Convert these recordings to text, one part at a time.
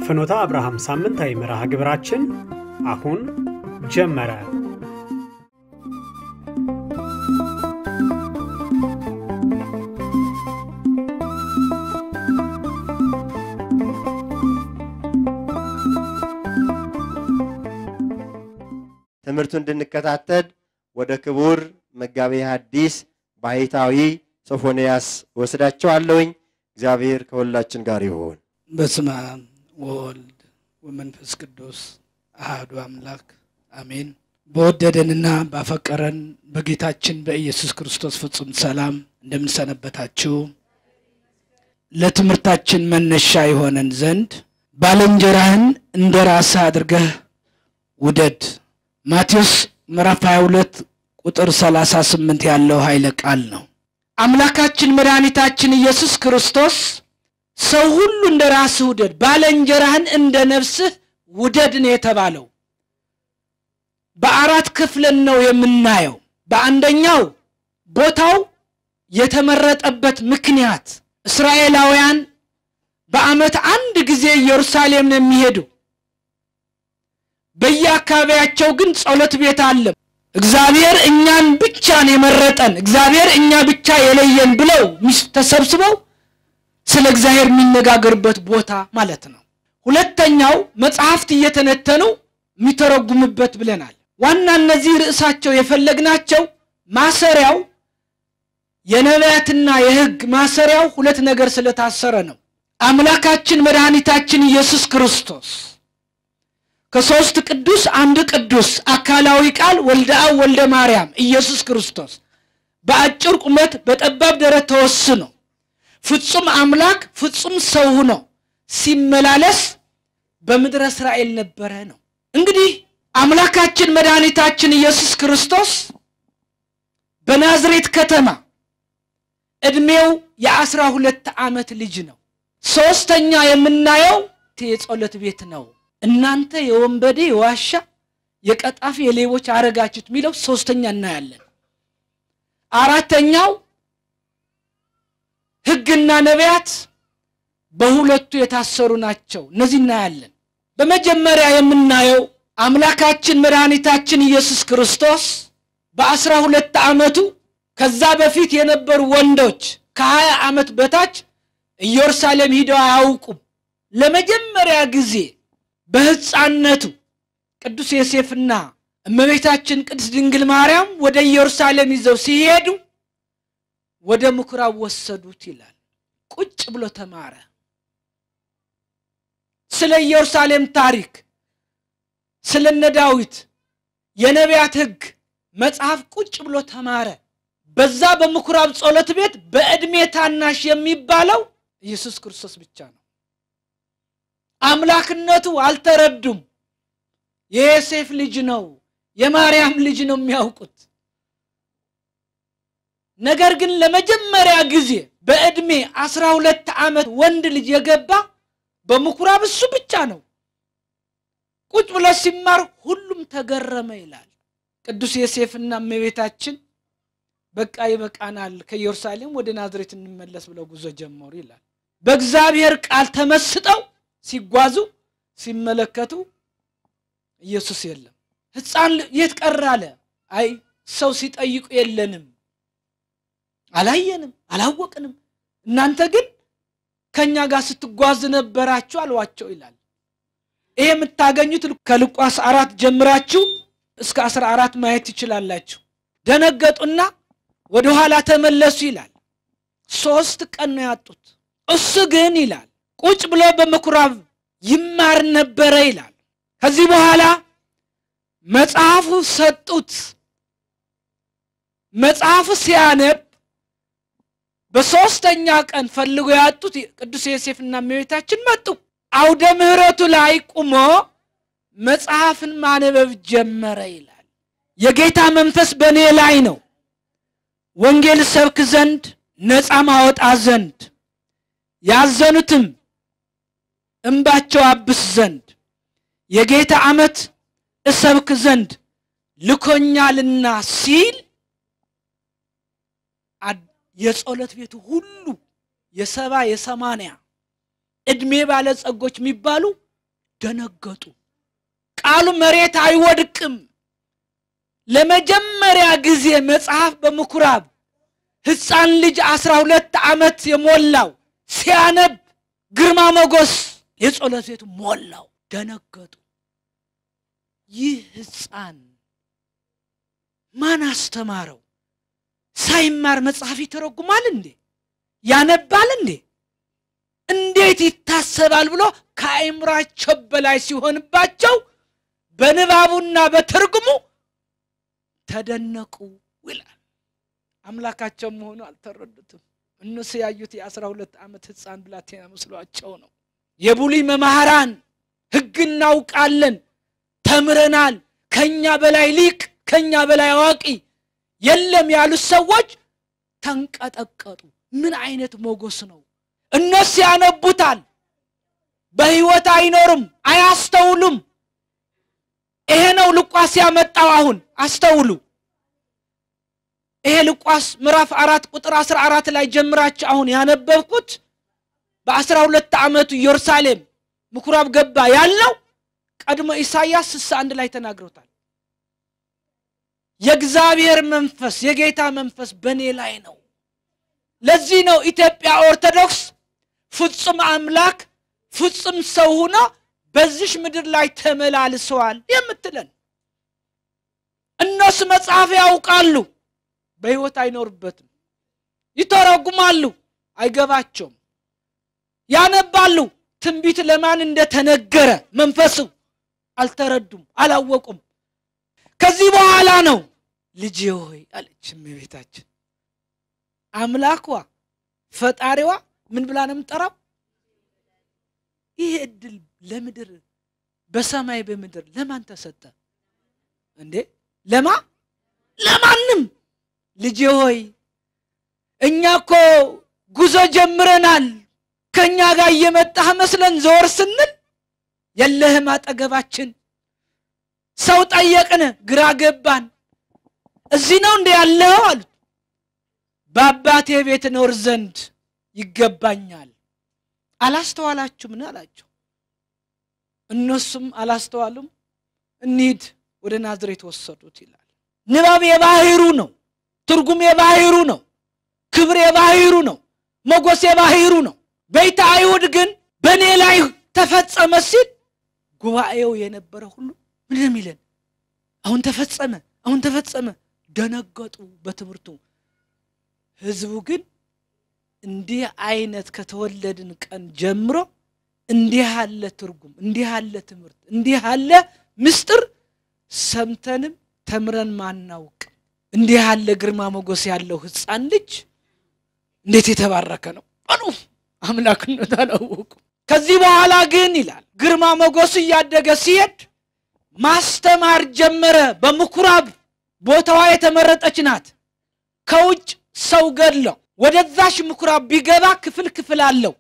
ፍኖተ አብርሃም ሳምንታዊ መርሃ ግብራችን አሁን ጀመረ። ትምህርቱ እንድንከታተል ወደ ክቡር መጋቤ ሐዲስ ባሕታዊ ሶፎንያስ ወስዳቸዋለሁኝ። እግዚአብሔር ከሁላችን ጋር ይሁን። በስመ አብ ወወልድ ወመንፈስ ቅዱስ አሐዱ አምላክ አሜን። በወደደንና ባፈቀረን በጌታችን በኢየሱስ ክርስቶስ ፍጹም ሰላም እንደምንሰነበታችሁ ለትምህርታችን መነሻ የሆነን ዘንድ ባልንጀራህን እንደ ራስህ አድርገህ ውደድ ማቴዎስ ምዕራፍ 22 ቁጥር 38 ያለው ኃይለ ቃል ነው። አምላካችን መድኃኒታችን ኢየሱስ ክርስቶስ ሰው ሁሉ እንደ ራስህ ውደድ፣ ባልንጀራህን እንደ ነፍስህ ውደድ ነው የተባለው። በአራት ክፍልን ነው የምናየው። በአንደኛው ቦታው የተመረጠበት ምክንያት እስራኤላውያን በዓመት አንድ ጊዜ ኢየሩሳሌም ነው የሚሄዱ። በየአካባቢያቸው ግን ጸሎት ቤት አለ። እግዚአብሔር እኛን ብቻ ነው የመረጠን፣ እግዚአብሔር እኛ ብቻ የለየን ብለው ተሰብስበው ስለ እግዚአብሔር የሚነጋገርበት ቦታ ማለት ነው። ሁለተኛው መጽሐፍት እየተነተኑ የሚተረጉምበት ብለናል። ዋና እነዚህ ርዕሳቸው የፈለግናቸው ማሰሪያው የነቢያትና የሕግ ማሰሪያው ሁለት ነገር ስለታሰረ ነው። አምላካችን መድኃኒታችን ኢየሱስ ክርስቶስ ከሦስት ቅዱስ አንድ ቅዱስ አካላዊ ቃል ወልደ አብ ወልደ ማርያም ኢየሱስ ክርስቶስ በአጭር ቁመት በጠባብ ደረት ተወስኖ ፍጹም አምላክ ፍጹም ሰው ሆኖ ሲመላለስ በምድረ እስራኤል ነበረ ነው። እንግዲህ አምላካችን መድኃኒታችን ኢየሱስ ክርስቶስ በናዝሬት ከተማ ዕድሜው የአስራ ሁለት ዓመት ልጅ ነው። ሦስተኛ የምናየው የጸሎት ቤት ነው። እናንተ የወንበዴ የዋሻ የቀጣፊ የሌቦች አረጋችሁት የሚለው ሶስተኛ እናያለን። አራተኛው ሕግና ነቢያት በሁለቱ የታሰሩ ናቸው። እነዚህ እናያለን። በመጀመሪያ የምናየው አምላካችን መድኃኒታችን ኢየሱስ ክርስቶስ በአስራ ሁለት ዓመቱ ከዛ በፊት የነበሩ ወንዶች ከሀያ ዓመት በታች ኢየሩሳሌም ሂደው አያውቁም። ለመጀመሪያ ጊዜ በሕፃንነቱ ቅዱስ ዮሴፍና እመቤታችን ቅድስት ድንግል ማርያም ወደ ኢየሩሳሌም ይዘው ሲሄዱ ወደ ምኩራብ ወሰዱት ይላል። ቁጭ ብሎ ተማረ። ስለ ኢየሩሳሌም ታሪክ፣ ስለነ ዳዊት የነቢያት ሕግ መጽሐፍ ቁጭ ብሎ ተማረ። በዛ በምኩራብ ጸሎት ቤት በዕድሜ ታናሽ የሚባለው ኢየሱስ ክርስቶስ ብቻ ነው። አምላክነቱ አልተረዱም። የዮሴፍ ልጅ ነው፣ የማርያም ልጅ ነው የሚያውቁት። ነገር ግን ለመጀመሪያ ጊዜ በዕድሜ አስራ ሁለት ዓመት ወንድ ልጅ የገባ በምኩራብ እሱ ብቻ ነው። ቁጭ ብሎ ሲማር ሁሉም ተገረመ ይላል። ቅዱስ ዮሴፍና እመቤታችን በቃ ይበቃናል፣ ከኢየሩሳሌም ወደ ናዝሬት እንመለስ ብለው ጉዞ ጀመሩ ይላል። በእግዚአብሔር ቃል ተመስጠው ሲጓዙ ሲመለከቱ ኢየሱስ የለም። ሕፃን የት ቀረ አለ። አይ ሰው ሲጠይቁ የለንም፣ አላየንም፣ አላወቅንም። እናንተ ግን ከእኛ ጋር ስትጓዝ ነበራችሁ አሏቸው ይላል። ይሄ የምታገኙት ከሉቃስ አራት ጀምራችሁ እስከ አስራ አራት ማየት ትችላላችሁ። ደነገጡና ወደኋላ ተመለሱ ይላል። ሶስት ቀን ነው ያጡት። እሱ ግን ይላል ቁጭ ብሎ በምኩራብ ይማር ነበረ ይላል። ከዚህ በኋላ መጽሐፉ ሰጡት። መጽሐፉ ሲያነብ በሦስተኛ ቀን ፈልጎ ያጡት ቅዱስ ዮሴፍና እመቤታችን መጡ። አውደ ምሕረቱ ላይ ቁሞ መጽሐፍን ማነበብ ጀመረ ይላል። የጌታ መንፈስ በእኔ ላይ ነው፣ ወንጌል ሰብክ ዘንድ ነፃ ማወጣ ዘንድ ያዘኑትም እንባቸው አብስ ዘንድ የጌታ ዓመት እሰብክ ዘንድ ልኮኛልና ሲል የጸሎት ቤቱ ሁሉ የሰባ የሰማንያ ዕድሜ ባለጸጎች የሚባሉ ደነገጡ። ቃሉ መሬት አይወድቅም። ለመጀመሪያ ጊዜ መጽሐፍ በምኩራብ ሕፃን ልጅ አስራ ሁለት ዓመት የሞላው ሲያነብ ግርማ ሞገስ የጸሎት ቤቱ ሞላው። ደነገጡ። ይህ ሕፃን ማን አስተማረው? ሳይማር መጽሐፍ ይተረጉማል እንዴ? ያነባል እንዴ? እንዴት ይታሰባል ብሎ ከአእምሯቸው በላይ ሲሆንባቸው በንባቡና በትርጉሙ ተደነቁ ይላል። አምላካቸው መሆኑ አልተረዱትም። እነሱ ያዩት የአስራ ሁለት ዓመት ሕፃን ብላቴና መስሏቸው ነው። የቡሊ መምህራን ሕግ እናውቃለን፣ ተምረናል፣ ከኛ በላይ ሊቅ፣ ከኛ በላይ አዋቂ የለም ያሉት ሰዎች ተንቀጠቀጡ። ምን አይነት ሞገስ ነው! እነሱ ያነቡታል፣ በሕይወት አይኖሩም፣ አያስተውሉም። ይሄ ነው ሉቃስ ያመጣው። አሁን አስተውሉ። ይሄ ሉቃስ ምዕራፍ አራት ቁጥር አስራ አራት ላይ ጀምራችሁ አሁን ያነበብኩት በአስራ ሁለት ዓመቱ ኢየሩሳሌም ምኩራብ ገባ ያለው ቀድሞ ኢሳይያስ ስልሳ አንድ ላይ ተናግሮታል። የእግዚአብሔር መንፈስ የጌታ መንፈስ በእኔ ላይ ነው። ለዚህ ነው ኢትዮጵያ ኦርቶዶክስ ፍጹም አምላክ ፍጹም ሰው ሆኖ በዚሽ ምድር ላይ ተመላልሰዋል የምትለን። እነሱ መጽሐፍ ያውቃሉ፣ በሕይወት አይኖርበትም። ይተረጉማሉ፣ አይገባቸውም። ያነባሉ፣ ትንቢት ለማን እንደተነገረ መንፈሱ አልተረዱም፣ አላወቁም። ከዚህ በኋላ ነው ልጄ ሆይ አለች እመቤታችን። አምላኳ ፈጣሪዋ ምን ብላ ነው የምጠራው? ይህ እድል ለምድር በሰማይ በምድር ለማን ተሰጠ እንዴ? ለማ ለማንም። ልጄ ሆይ እኛ እኮ ጉዞ ጀምረናል። ከእኛ ጋር እየመጣህ መስለን ዘወር ስንል የለህም አጠገባችን። ሰው ጠየቅን፣ ግራ ገባን። እዚህ ነው እንደ ያለው አሉት። በአባቴ ቤት ኖር ዘንድ ይገባኛል። አላስተዋላችሁምን አላቸው። እነሱም አላስተዋሉም። እንሂድ ወደ ናዝሬት ወሰዱት ይላል። ንባብ የባህሩ ነው። ትርጉም የባህሩ ነው። ክብር የባህሩ ነው። ሞገስ የባህሩ ነው። ቤተ አይሁድ ግን በእኔ ላይ ተፈጸመ ሲል ጉባኤው የነበረ ሁሉ ምንድን ነው የሚለን? አሁን ተፈጸመ፣ አሁን ተፈጸመ። ደነገጡ በትምህርቱ። ህዝቡ ግን እንዲህ አይነት ከተወለድን ቀን ጀምሮ እንዲህ ያለ ትርጉም፣ እንዲህ ያለ ትምህርት፣ እንዲህ ያለ ምስጢር ሰምተንም ተምረን ማናውቅ እንዲህ ያለ ግርማ ሞገስ ያለው ሕፃን ልጅ እንዴት የተባረከ ነው አሉ። አምላክነት አላወቁ። ከዚህ በኋላ ግን ይላል ግርማ ሞገሱ እያደገ ሲሄድ ማስተማር ጀመረ። በምኩራብ ቦታዋ የተመረጠች ናት። ከውጭ ሰው ገድለው ወደዛሽ ምኩራብ ቢገባ ክፍል ክፍል አለው።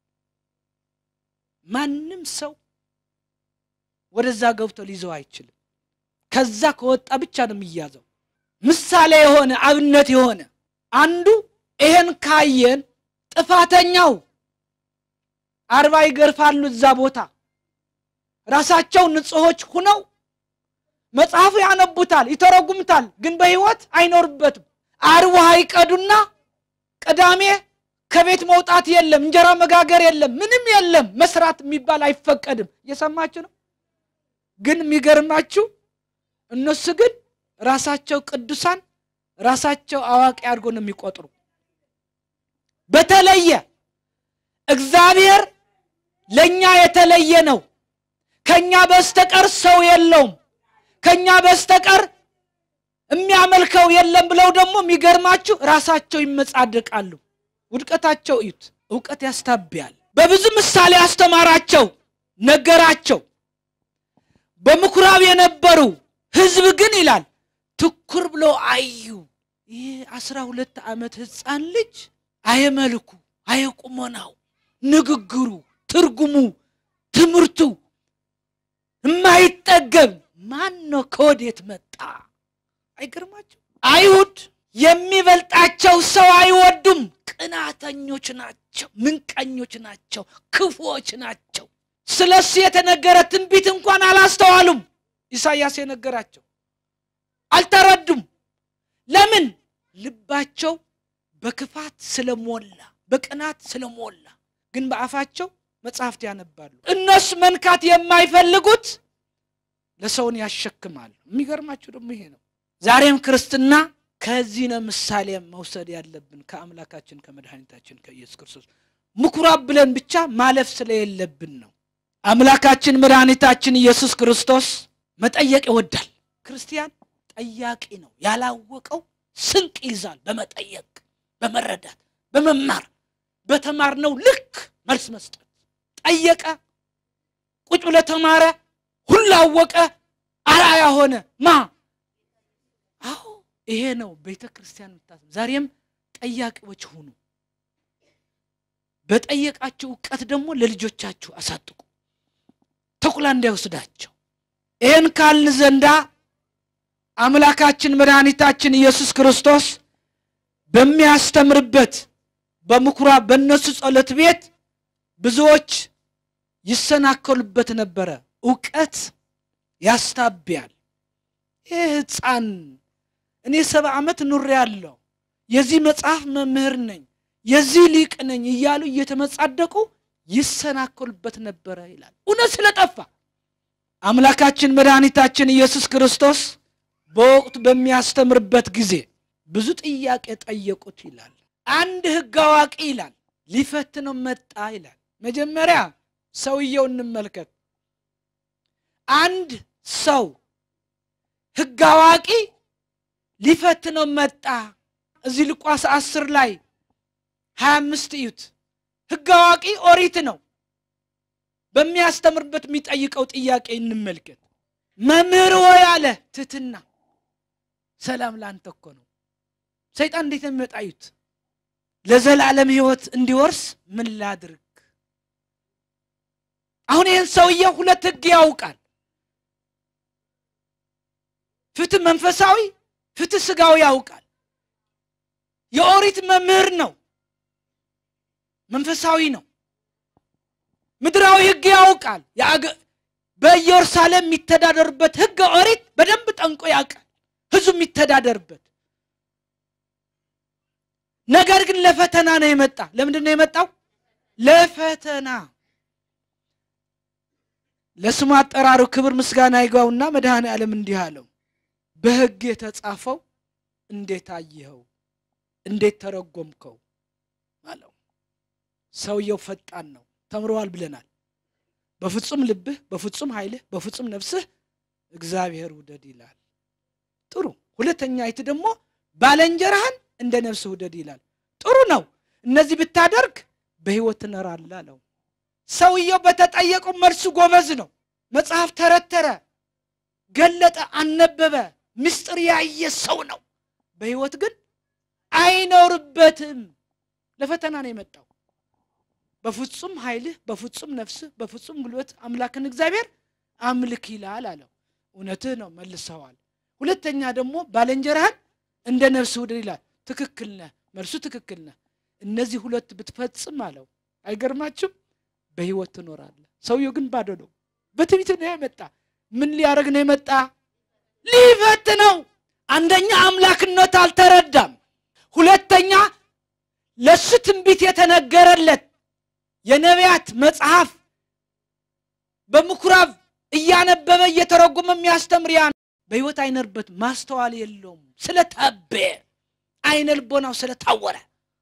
ማንም ሰው ወደዛ ገብቶ ሊይዘው አይችልም። ከዛ ከወጣ ብቻ ነው የሚያዘው። ምሳሌ የሆነ አብነት የሆነ አንዱ ይሄን ካየን ጥፋተኛው አርባ ይገርፋሉ እዛ ቦታ ራሳቸው ንጹሖች ሁነው መጽሐፉ ያነቡታል፣ ይተረጉምታል፣ ግን በሕይወት አይኖርበትም። አርብ ውሃ ይቀዱና ቅዳሜ ከቤት መውጣት የለም፣ እንጀራ መጋገር የለም፣ ምንም የለም። መስራት የሚባል አይፈቀድም። እየሰማችሁ ነው። ግን የሚገርማችሁ እነሱ ግን ራሳቸው ቅዱሳን ራሳቸው አዋቂ አድርጎ ነው የሚቆጥሩ። በተለየ እግዚአብሔር ለእኛ የተለየ ነው። ከእኛ በስተቀር ሰው የለውም፣ ከእኛ በስተቀር የሚያመልከው የለም ብለው ደግሞ የሚገርማችሁ ራሳቸው ይመጻደቃሉ። ውድቀታቸው እዩት። እውቀት ያስታብያል። በብዙ ምሳሌ አስተማራቸው፣ ነገራቸው። በምኩራብ የነበሩ ሕዝብ ግን ይላል ትኩር ብሎ አዩ። ይህ አስራ ሁለት ዓመት ሕፃን ልጅ አየመልኩ፣ አየቁመናው፣ ንግግሩ፣ ትርጉሙ፣ ትምህርቱ የማይጠገብ ማን ነው? ከወዴት መጣ? አይገርማቸው? አይሁድ የሚበልጣቸው ሰው አይወዱም። ቅናተኞች ናቸው፣ ምንቀኞች ናቸው፣ ክፉዎች ናቸው። ስለ እሱ የተነገረ ትንቢት እንኳን አላስተዋሉም። ኢሳይያስ የነገራቸው አልተረዱም። ለምን? ልባቸው በክፋት ስለሞላ በቅናት ስለሞላ። ግን በአፋቸው መጽሐፍት ያነባሉ። እነሱ መንካት የማይፈልጉት ለሰውን ያሸክማሉ። የሚገርማችሁ ደግሞ ይሄ ነው። ዛሬም ክርስትና ከዚህ ነው ምሳሌ መውሰድ ያለብን ከአምላካችን ከመድኃኒታችን ከኢየሱስ ክርስቶስ ምኩራብ ብለን ብቻ ማለፍ ስለሌለብን ነው። አምላካችን መድኃኒታችን ኢየሱስ ክርስቶስ መጠየቅ ይወዳል። ክርስቲያን ጠያቂ ነው። ያላወቀው ስንቅ ይዛል። በመጠየቅ በመረዳት በመማር በተማርነው ልክ መልስ መስጠት። ጠየቀ፣ ቁጭ ብሎ ተማረ፣ ሁሉ አወቀ፣ አርአያ ሆነ። ማ አዎ ይሄ ነው ቤተ ክርስቲያን ምታት። ዛሬም ጠያቂዎች ሁኑ። በጠየቃችሁ እውቀት ደግሞ ለልጆቻችሁ አሳጥቁ፣ ተኩላ እንዳይወስዳቸው። ይህን ካልን ዘንዳ አምላካችን መድኃኒታችን ኢየሱስ ክርስቶስ በሚያስተምርበት በምኩራብ በእነሱ ጸሎት ቤት ብዙዎች ይሰናከሉበት ነበረ። እውቀት ያስታብያል። ይህ ሕፃን እኔ ሰባ ዓመት ኑሬ ያለው የዚህ መጽሐፍ መምህር ነኝ የዚህ ሊቅ ነኝ እያሉ እየተመጻደቁ ይሰናከሉበት ነበረ ይላል። እውነት ስለጠፋ አምላካችን መድኃኒታችን ኢየሱስ ክርስቶስ በወቅቱ በሚያስተምርበት ጊዜ ብዙ ጥያቄ ጠየቁት ይላል። አንድ ሕግ አዋቂ ይላል ሊፈትነው መጣ ይላል። መጀመሪያ ሰውየው እንመልከት። አንድ ሰው ሕግ አዋቂ ሊፈትነው መጣ። እዚህ ሉቃስ አስር ላይ ሀያ አምስት እዩት። ሕግ አዋቂ ኦሪት ነው። በሚያስተምርበት የሚጠይቀው ጥያቄ እንመልከት። መምህር ሆይ አለ ትትና ሰላም ላንተ እኮ ነው። ሰይጣን እንዴት ነው የሚመጣ? እዩት። ለዘላለም ሕይወት እንዲወርስ ምን ላድርግ? አሁን ይህን ሰውዬ ሁለት ሕግ ያውቃል። ፍትህ መንፈሳዊ፣ ፍትህ ስጋዊ ያውቃል። የኦሪት መምህር ነው። መንፈሳዊ ነው። ምድራዊ ሕግ ያውቃል። በኢየሩሳሌም የሚተዳደሩበት ሕገ ኦሪት በደንብ ጠንቆ ያውቃል። ሕዝቡ የሚተዳደርበት ነገር ግን ለፈተና ነው የመጣ። ለምንድን ነው የመጣው? ለፈተና። ለስሙ አጠራሩ ክብር ምስጋና ይግባውና መድኃኔ ዓለም እንዲህ አለው፣ በሕግ የተጻፈው እንዴት አየኸው? እንዴት ተረጎምከው? አለው። ሰውየው ፈጣን ነው፣ ተምረዋል ብለናል። በፍጹም ልብህ፣ በፍጹም ኃይልህ፣ በፍጹም ነፍስህ እግዚአብሔር ውደድ ይላል። ጥሩ። ሁለተኛ አይት ደግሞ ባልንጀራህን እንደ ነፍስህ ውደድ ይላል። ጥሩ ነው። እነዚህ ብታደርግ በሕይወት ትኖራለህ አለው። ሰውየው በተጠየቀው መልሱ ጎበዝ ነው። መጽሐፍ ተረተረ፣ ገለጠ፣ አነበበ፣ ምስጢር ያየ ሰው ነው። በሕይወት ግን አይኖርበትም። ለፈተና ነው የመጣው። በፍጹም ኃይልህ፣ በፍጹም ነፍስህ፣ በፍጹም ጉልበት አምላክን እግዚአብሔር አምልክ ይላል አለው። እውነትህ ነው መልሰዋል። ሁለተኛ ደግሞ ባልንጀራህን እንደ ነፍስህ ውደድ ይላል። ትክክል ነህ፣ መልሱ ትክክል ነህ። እነዚህ ሁለት ብትፈጽም አለው። አይገርማችሁም? በሕይወት ትኖራለህ። ሰውየው ግን ባዶ ነው። በትዕቢት ነው የመጣ። ምን ሊያደርግ ነው የመጣ? ሊፈት ነው። አንደኛ አምላክነት አልተረዳም። ሁለተኛ ለሱ ትንቢት የተነገረለት የነቢያት መጽሐፍ በምኩራብ እያነበበ እየተረጎመ የሚያስተምር ያ በሕይወት አይነርበት ማስተዋል የለውም። ስለታበ አይነ ልቦናው ስለታወረ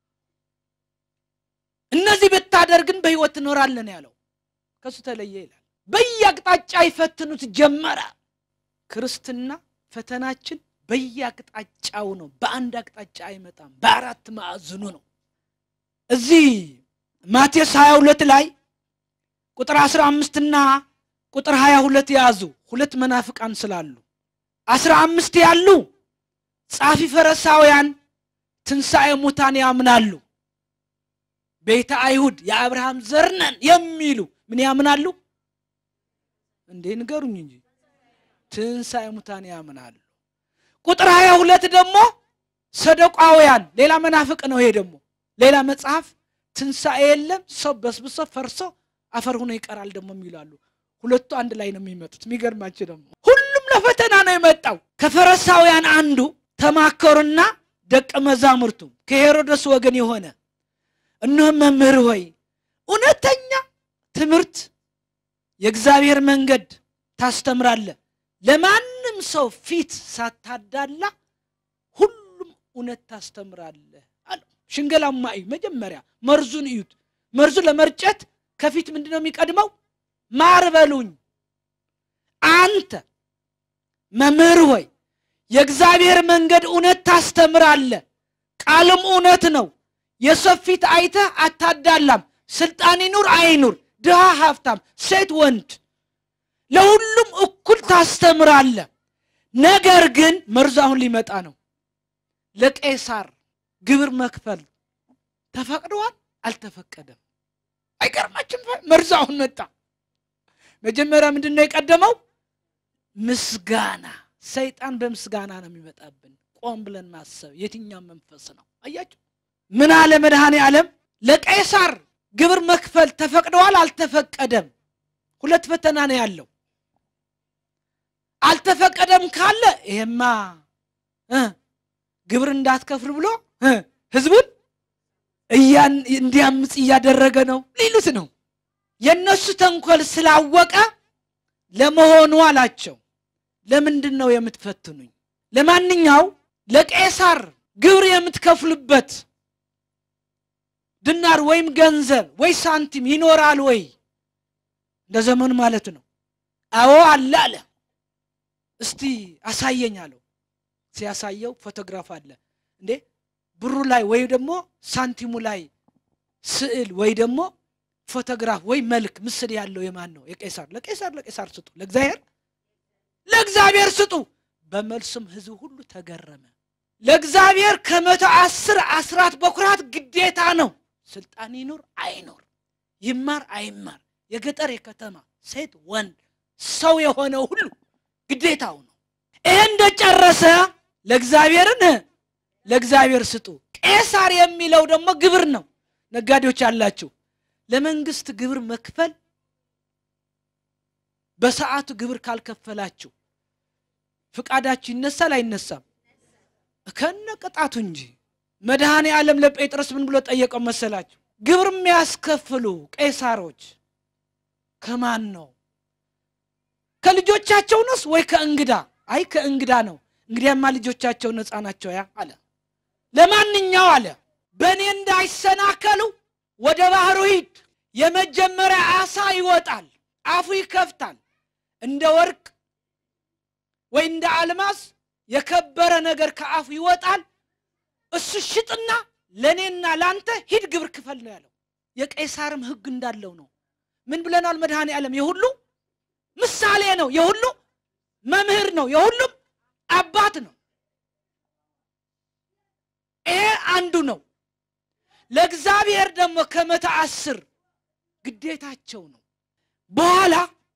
እነዚህ ብታደርግን በሕይወት ትኖራለን ያለው ከሱ ተለየ ይላል። በየአቅጣጫ ይፈትኑት ጀመረ። ክርስትና ፈተናችን በየአቅጣጫው ነው። በአንድ አቅጣጫ አይመጣም። በአራት ማዕዝኑ ነው። እዚህ ማቴዎስ 22 ላይ ቁጥር 15 እና ቁጥር 22 የያዙ ሁለት መናፍቃን ስላሉ አስራ አምስት ያሉ ጻፊ ፈሪሳውያን ትንሣኤ ሙታን ያምናሉ። ቤተ አይሁድ የአብርሃም ዘር ነን የሚሉ ምን ያምናሉ እንዴ? ንገሩኝ እንጂ ትንሣኤ ሙታን ያምናሉ። ቁጥር ሀያ ሁለት ደግሞ ሰደቃውያን ሌላ መናፍቅ ነው። ይሄ ደግሞ ሌላ መጽሐፍ ትንሣኤ የለም ሰው በስብሶ ፈርሶ አፈር ሆኖ ይቀራል ደግሞ የሚላሉ ሁለቱ አንድ ላይ ነው የሚመጡት። የሚገርማችሁ ደግሞ ሁሉም ለፈተና ነው የመጣው። ከፈሪሳውያን አንዱ ተማከሩና ደቀ መዛሙርቱ ከሄሮድስ ወገን የሆነ እነሆ መምህር ሆይ እውነተኛ ትምህርት የእግዚአብሔር መንገድ ታስተምራለህ፣ ለማንም ሰው ፊት ሳታዳላ ሁሉም እውነት ታስተምራለህ አለ። ሽንገላማ እዩ። መጀመሪያ መርዙን እዩት። መርዙ ለመርጨት ከፊት ምንድን ነው የሚቀድመው? ማር በሉኝ። አንተ መምህር ሆይ የእግዚአብሔር መንገድ እውነት ታስተምራለህ፣ ቃልም እውነት ነው። የሰው ፊት አይተህ አታዳላም። ስልጣን ይኑር አይኑር፣ ድሃ ሀብታም፣ ሴት ወንድ፣ ለሁሉም እኩል ታስተምራለህ። ነገር ግን መርዙ አሁን ሊመጣ ነው። ለቄሳር ግብር መክፈል ተፈቅደዋል አልተፈቀደም? አይገርማችም? መርዙ አሁን መጣ። መጀመሪያ ምንድን ነው የቀደመው? ምስጋና። ሰይጣን በምስጋና ነው የሚመጣብን። ቆም ብለን ማሰብ የትኛው መንፈስ ነው? አያችሁ፣ ምን አለ መድኃኔ ዓለም? ለቄሳር ግብር መክፈል ተፈቅደዋል አልተፈቀደም? ሁለት ፈተና ነው ያለው። አልተፈቀደም ካለ ይሄማ እ ግብር እንዳትከፍል ብሎ እ ህዝቡን እንዲያምፅ እያደረገ ነው ሊሉት ነው። የእነሱ ተንኮል ስላወቀ ለመሆኑ አላቸው፣ ለምንድን ነው የምትፈትኑኝ? ለማንኛው ለቄሳር ግብር የምትከፍሉበት ድናር ወይም ገንዘብ ወይ ሳንቲም ይኖራል ወይ? እንደ ዘመኑ ማለት ነው። አዎ አለ አለ። እስቲ አሳየኝ አለው። ሲያሳየው ፎቶግራፍ አለ እንዴ ብሩ ላይ ወይ ደግሞ ሳንቲሙ ላይ ስዕል ወይ ደግሞ ፎቶግራፍ ወይ መልክ ምስል ያለው የማን ነው? የቄሳር። ለቄሳር ለቄሳር ስጡ፣ ለእግዚአብሔር ለእግዚአብሔር ስጡ። በመልሱም ህዝብ ሁሉ ተገረመ። ለእግዚአብሔር ከመቶ አስር አስራት በኩራት ግዴታ ነው። ስልጣን ይኑር አይኑር፣ ይማር አይማር፣ የገጠር የከተማ ሴት ወንድ፣ ሰው የሆነው ሁሉ ግዴታው ነው። ይሄ እንደጨረሰ ለእግዚአብሔርን ለእግዚአብሔር ስጡ። ቄሳር የሚለው ደግሞ ግብር ነው። ነጋዴዎች ያላችሁ ለመንግስት ግብር መክፈል በሰዓቱ ግብር ካልከፈላችሁ ፍቃዳችሁ ይነሳል አይነሳም? ከነ ቅጣቱ እንጂ። መድኃኔ ዓለም ለጴጥሮስ ምን ብሎ ጠየቀው መሰላችሁ? ግብር የሚያስከፍሉ ቄሳሮች ከማን ነው? ከልጆቻቸው ነስ ወይ ከእንግዳ? አይ ከእንግዳ ነው። እንግዲያማ ልጆቻቸው ነፃ ናቸው ያ አለ። ለማንኛው አለ በእኔ እንዳይሰናከሉ ወደ ባህሩ ሂድ። የመጀመሪያ አሳ ይወጣል፣ አፉ ይከፍታል። እንደ ወርቅ ወይ እንደ አልማዝ የከበረ ነገር ከአፉ ይወጣል። እሱ ሽጥና ለእኔና ለአንተ ሂድ ግብር ክፈል ነው ያለው። የቄሳርም ሕግ እንዳለው ነው። ምን ብለናል? መድኃኔ ዓለም የሁሉ ምሳሌ ነው፣ የሁሉ መምህር ነው፣ የሁሉም አባት ነው። ይሄ አንዱ ነው። ለእግዚአብሔር ደግሞ ከመቶ አስር ግዴታቸው ነው። በኋላ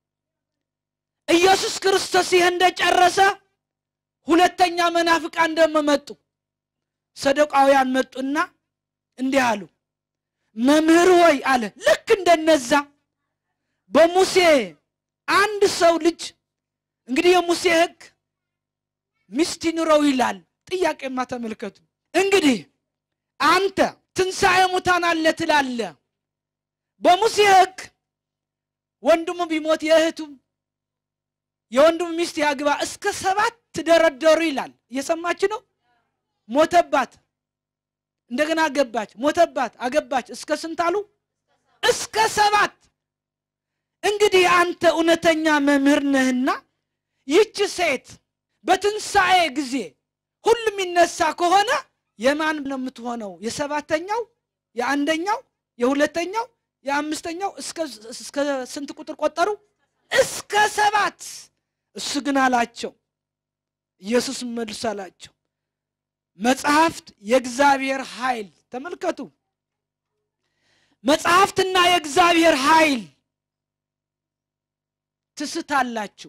ኢየሱስ ክርስቶስ ይህ እንደጨረሰ ሁለተኛ መናፍቃን ደግሞ መጡ። ሰደቃውያን መጡና እንዲህ አሉ፣ መምህር ሆይ አለ ልክ እንደነዛ በሙሴ አንድ ሰው ልጅ እንግዲህ የሙሴ ሕግ ሚስት ይኑረው ይላል። ጥያቄማ ተመልከቱ እንግዲህ አንተ ትንሣኤ ሙታን አለ ትላለ። በሙሴ ሕግ ወንድሙ ቢሞት የእህቱም የወንድሙ ሚስት ያግባ እስከ ሰባት ትደረደሩ ይላል። እየሰማች ነው። ሞተባት፣ እንደገና አገባች፣ ሞተባት፣ አገባች። እስከ ስንት አሉ? እስከ ሰባት። እንግዲህ አንተ እውነተኛ መምህር ነህና ይህች ሴት በትንሣኤ ጊዜ ሁሉም ይነሳ ከሆነ የማን ነው የምትሆነው? የሰባተኛው፣ የአንደኛው፣ የሁለተኛው፣ የአምስተኛው እስከ ስንት ቁጥር ቆጠሩ? እስከ ሰባት። እሱ ግን አላቸው ኢየሱስ መልሶ አላቸው መጽሐፍት የእግዚአብሔር ኃይል ተመልከቱ። መጽሐፍትና የእግዚአብሔር ኃይል ትስታላችሁ።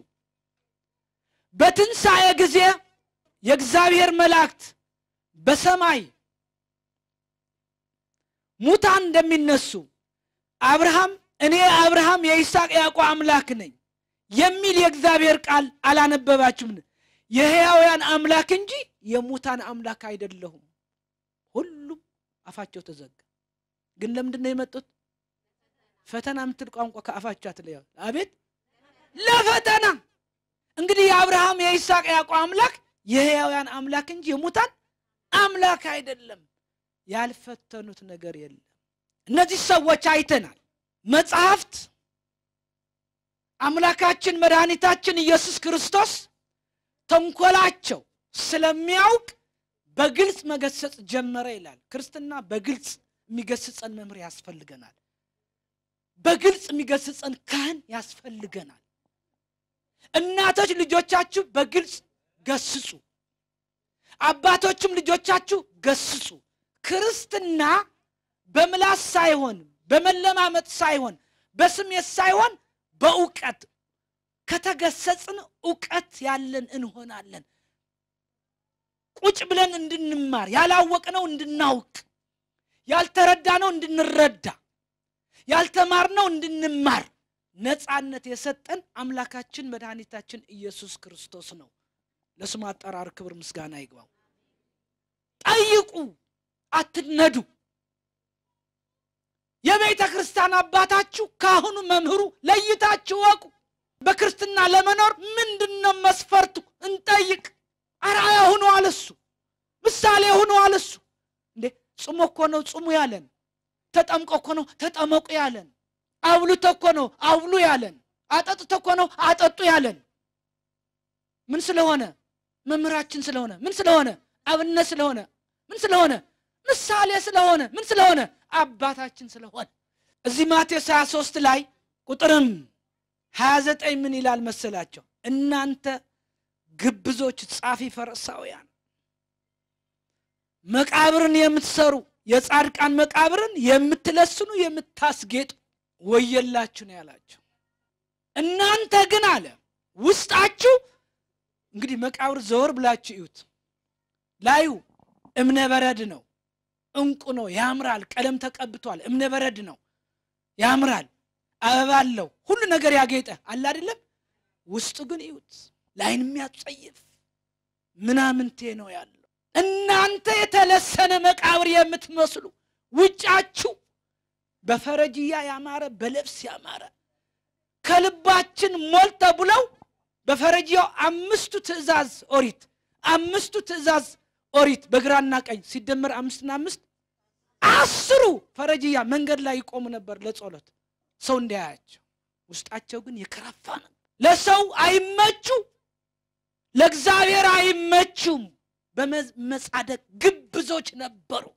በትንሣኤ ጊዜ የእግዚአብሔር መላእክት በሰማይ ሙታን እንደሚነሱ አብርሃም እኔ የአብርሃም የይስሐቅ ያዕቆብ አምላክ ነኝ የሚል የእግዚአብሔር ቃል አላነበባችሁም? የሕያውያን አምላክ እንጂ የሙታን አምላክ አይደለሁም። ሁሉም አፋቸው ተዘጋ። ግን ለምንድን ነው የመጡት? ፈተና የምትል ቋንቋ ከአፋቸው አትለያ። አቤት ለፈተና እንግዲህ የአብርሃም የይስሐቅ ያዕቆብ አምላክ የሕያውያን አምላክ እንጂ የሙታን አምላክ አይደለም። ያልፈተኑት ነገር የለም። እነዚህ ሰዎች አይተናል። መጽሐፍት አምላካችን መድኃኒታችን ኢየሱስ ክርስቶስ ተንኮላቸው ስለሚያውቅ በግልጽ መገሰጽ ጀመረ ይላል። ክርስትና በግልጽ የሚገስጸን መምህር ያስፈልገናል። በግልጽ የሚገስጸን ካህን ያስፈልገናል። እናቶች ልጆቻችሁ በግልጽ ገስጹ፣ አባቶችም ልጆቻችሁ ገስጹ። ክርስትና በምላስ ሳይሆን በመለማመጥ ሳይሆን በስሜት ሳይሆን በእውቀት ከተገሰጽን እውቀት ያለን እንሆናለን። ቁጭ ብለን እንድንማር ያላወቅነው እንድናውቅ ያልተረዳነው እንድንረዳ ያልተማርነው እንድንማር ነፃነት የሰጠን አምላካችን መድኃኒታችን ኢየሱስ ክርስቶስ ነው። ለስሙ አጠራር ክብር ምስጋና ይግባው። ጠይቁ፣ አትነዱ። የቤተ ክርስቲያን አባታችሁ ካህኑ፣ መምህሩ ለይታችሁ ወቁ። በክርስትና ለመኖር ምንድን ነው መስፈርቱ? እንጠይቅ። አርአያ ሁኑ አለሱ፣ ምሳሌ ሁኑ አለሱ። እንዴ ጽሞ እኮ ነው ጽሙ ያለን፣ ተጠምቆ እኮ ነው ተጠመቁ ያለን፣ አብሉተ እኮ ነው አብሉ ያለን፣ አጠጥተ እኮ ነው አጠጡ ያለን። ምን ስለሆነ? መምህራችን ስለሆነ። ምን ስለሆነ? አብነት ስለሆነ። ምን ስለሆነ? ምሳሌ ስለሆነ። ምን ስለሆነ? አባታችን ስለሆነ። እዚህ ማቴዎስ 23 ላይ ቁጥርም 29 ምን ይላል መሰላቸው? እናንተ ግብዞች ጻፊ ፈሪሳውያን መቃብርን የምትሰሩ የጻድቃን መቃብርን የምትለስኑ የምታስጌጡ ወየላችሁ ነው ያላቸው። እናንተ ግን አለ ውስጣችሁ እንግዲህ መቃብር ዘወር ብላችሁ እዩት። ላዩ እብነ በረድ ነው፣ እንቁ ነው፣ ያምራል። ቀለም ተቀብቷል። እብነ በረድ ነው፣ ያምራል። አበባ አለው፣ ሁሉ ነገር ያጌጠ አለ አይደለም። ውስጡ ግን እዩት፣ ለዓይን የሚያጸይፍ ምናምንቴ ነው ያለው። እናንተ የተለሰነ መቃብር የምትመስሉ ውጫችሁ በፈረጅያ ያማረ በልብስ ያማረ ከልባችን ሞልተ ብለው በፈረጅያው አምስቱ ትእዛዝ ኦሪት አምስቱ ትእዛዝ ኦሪት በግራና ቀኝ ሲደመር አምስትና አምስት አስሩ ፈረጅያ መንገድ ላይ ይቆሙ ነበር ለጸሎት ሰው እንዳያያቸው። ውስጣቸው ግን የከረፋ ነው። ለሰው አይመቹ፣ ለእግዚአብሔር አይመቹም። በመጻደቅ ግብዞች ነበሩ፣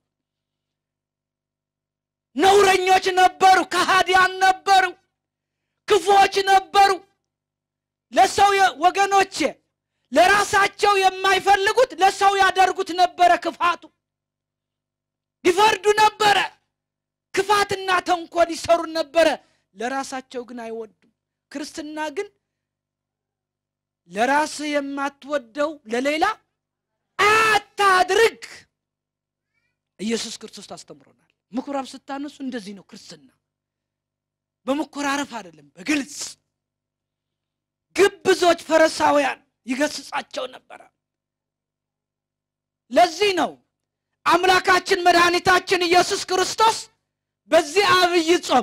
ነውረኞች ነበሩ፣ ከሃዲያን ነበሩ፣ ክፉዎች ነበሩ። ለሰው ወገኖቼ ለራሳቸው የማይፈልጉት ለሰው ያደርጉት ነበረ። ክፋቱ ይፈርዱ ነበረ። ክፋትና ተንኮል ይሰሩ ነበረ። ለራሳቸው ግን አይወዱም። ክርስትና ግን ለራስህ የማትወደው ለሌላ አታድርግ። ኢየሱስ ክርስቶስ ታስተምሮናል። ምኩራብ ስታነሱ እንደዚህ ነው ክርስትና። በመኮራረፍ አይደለም፣ በግልጽ ግብዞች ፈሪሳውያን ይገስጻቸው ነበረ። ለዚህ ነው አምላካችን መድኃኒታችን ኢየሱስ ክርስቶስ በዚህ አብይ ጾም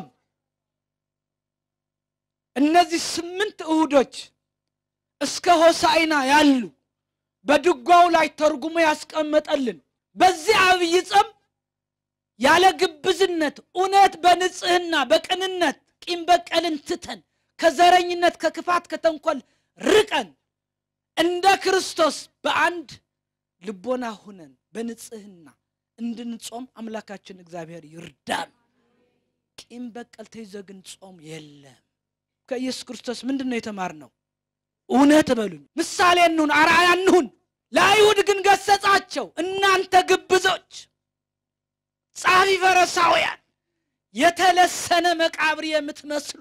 እነዚህ ስምንት እሁዶች እስከ ሆሳዕና ያሉ በድጓው ላይ ተርጉሞ ያስቀመጠልን በዚህ አብይ ጾም ያለ ግብዝነት እውነት በንጽህና በቅንነት ቂም በቀልን ትተን ከዘረኝነት ከክፋት ከተንኮል ርቀን እንደ ክርስቶስ በአንድ ልቦና ሁነን በንጽህና እንድንጾም አምላካችን እግዚአብሔር ይርዳን። ቂም በቀል ተይዞ ግን ጾም የለም። ከኢየሱስ ክርስቶስ ምንድን ነው የተማርነው? እውነት በሉኝ፣ ምሳሌ እንሁን፣ አርአያ እንሁን። ለአይሁድ ግን ገሰጻቸው። እናንተ ግብዞች፣ ጻፊ ፈሪሳውያን፣ የተለሰነ መቃብር የምትመስሉ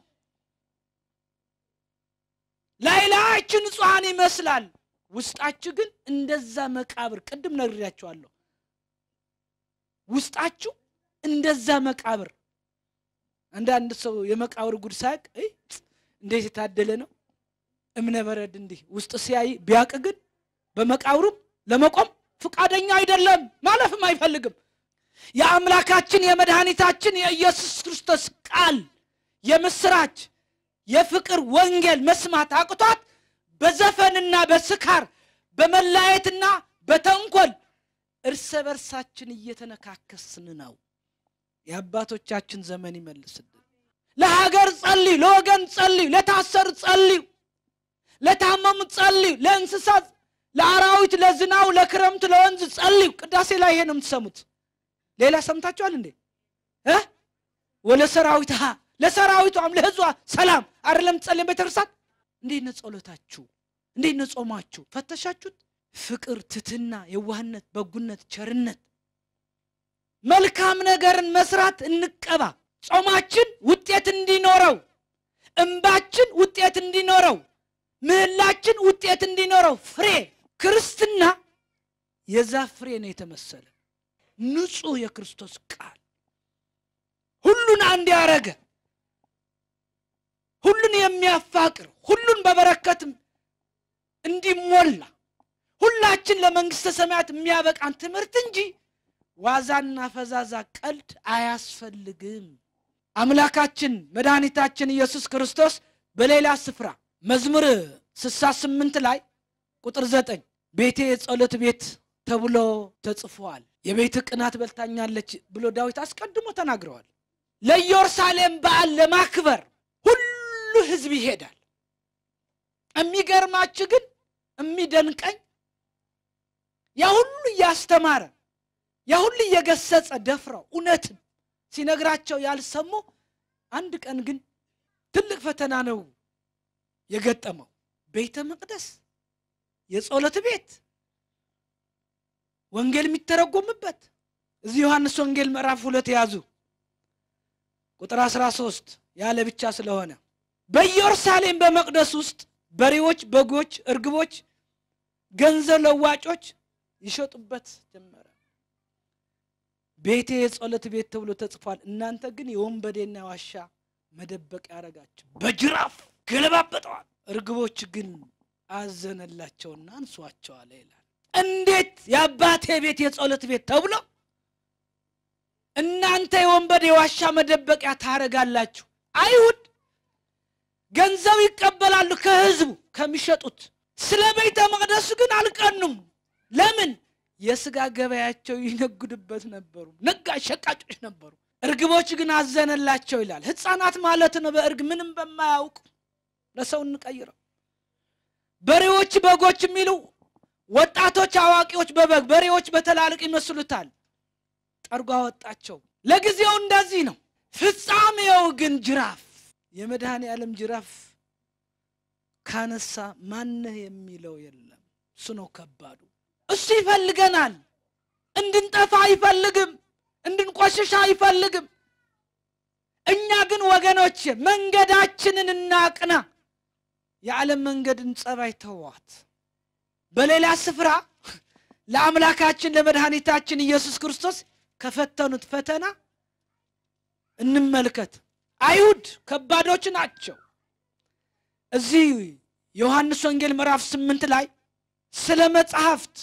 ላይ ላያችሁ ንጹሐን ይመስላል፣ ውስጣችሁ ግን እንደዛ መቃብር። ቅድም ነግሬያችኋለሁ። ውስጣችሁ እንደዛ መቃብር አንዳንድ ሰው የመቃብር ጉድ ሳያውቅ "እይ፣ እንዴት የታደለ ነው እምነ በረድ እንዲህ ውስጥ ሲያይ ቢያውቅ ግን በመቃብሩም ለመቆም ፍቃደኛ አይደለም፣ ማለፍም አይፈልግም። የአምላካችን የመድኃኒታችን የኢየሱስ ክርስቶስ ቃል የምስራች የፍቅር ወንጌል መስማት አቅቷት በዘፈንና በስካር በመለያየትና በተንኮል እርስ በርሳችን እየተነካከስን ነው። የአባቶቻችን ዘመን ይመልስልን። ለሀገር ጸልዩ፣ ለወገን ጸልዩ፣ ለታሰር ጸልዩ፣ ለታመሙ ጸልዩ፣ ለእንስሳት፣ ለአራዊት፣ ለዝናው፣ ለክረምት፣ ለወንዝ ጸልዩ። ቅዳሴ ላይ ይሄ ነው የምትሰሙት። ሌላ ሰምታችኋል እንዴ እ ወለ ሰራዊት ለሰራዊቷም ለህዝቧ ሰላም አይደለም ጸልየን ቤተክርስቲያን። እንዴት ነው ጸሎታችሁ? እንዴት ነው ጾማችሁ? ፈተሻችሁት? ፍቅር፣ ትትና፣ የዋህነት፣ በጉነት፣ ቸርነት፣ መልካም ነገርን መስራት እንቀባ። ጾማችን ውጤት እንዲኖረው፣ እንባችን ውጤት እንዲኖረው፣ ምህላችን ውጤት እንዲኖረው ፍሬ ክርስትና የዛፍ ፍሬ ነው የተመሰለ ንጹህ የክርስቶስ ቃል ሁሉን አንድ ያረገ ሁሉን የሚያፋቅር ሁሉን በበረከትም እንዲሞላ ሁላችን ለመንግስተ ሰማያት የሚያበቃን ትምህርት እንጂ ዋዛና ፈዛዛ ቀልድ አያስፈልግም። አምላካችን መድኃኒታችን ኢየሱስ ክርስቶስ በሌላ ስፍራ መዝሙር ስሳ ስምንት ላይ ቁጥር ዘጠኝ ቤቴ የጸሎት ቤት ተብሎ ተጽፏል። የቤት ቅናት በልታኛለች ብሎ ዳዊት አስቀድሞ ተናግረዋል። ለኢየሩሳሌም በዓል ለማክበር ሁሉ ህዝብ ይሄዳል። የሚገርማችሁ ግን የሚደንቀኝ ያ ሁሉ እያስተማረ ያ ሁሉ እየገሰጸ ደፍረው እውነትን ሲነግራቸው ያልሰሙ አንድ ቀን ግን ትልቅ ፈተና ነው የገጠመው። ቤተ መቅደስ፣ የጸሎት ቤት፣ ወንጌል የሚተረጎምበት እዚህ ዮሐንስ ወንጌል ምዕራፍ ሁለት የያዙ ቁጥር 13 ያለ ብቻ ስለሆነ በኢየሩሳሌም በመቅደስ ውስጥ በሬዎች፣ በጎች፣ እርግቦች፣ ገንዘብ ለዋጮች ይሸጡበት ጀመረ። ቤቴ የጸሎት ቤት ተብሎ ተጽፏል፣ እናንተ ግን የወንበዴና ዋሻ መደበቅ ያደረጋችሁ በጅራፍ ገለባበጠዋል። እርግቦች ግን አዘነላቸውና አንሷቸዋል ይላል። እንዴት የአባቴ ቤት የጸሎት ቤት ተብሎ እናንተ የወንበዴ ዋሻ መደበቂያ ታረጋላችሁ? አይሁድ ገንዘብ ይቀበላሉ ከህዝቡ ከሚሸጡት። ስለ ቤተ መቅደሱ ግን አልቀኑም። ለምን? የስጋ ገበያቸው ይነግዱበት ነበሩ። ነጋሽ ሸቃጮች ነበሩ። እርግቦች ግን አዘነላቸው ይላል። ህፃናት ማለት ነው። በእርግ ምንም በማያውቁ ለሰው እንቀይረው። በሬዎች፣ በጎች የሚሉ ወጣቶች፣ አዋቂዎች በበግ በሬዎች በትላልቅ ይመስሉታል። ጠርጎ አወጣቸው። ለጊዜው እንደዚህ ነው። ፍጻሜው ግን ጅራፍ የመድኃኔ ዓለም ጅራፍ ካነሳ ማነህ የሚለው የለም። እሱ ነው ከባዱ። እሱ ይፈልገናል። እንድንጠፋ አይፈልግም። እንድንቆሽሽ አይፈልግም። እኛ ግን ወገኖች መንገዳችንን እናቅና። የዓለም መንገድን ጸባይ ተዋት። በሌላ ስፍራ ለአምላካችን ለመድኃኒታችን ኢየሱስ ክርስቶስ ከፈተኑት ፈተና እንመልከት። አይሁድ ከባዶች ናቸው። እዚህ ዮሐንስ ወንጌል ምዕራፍ ስምንት ላይ ስለ መጽሐፍት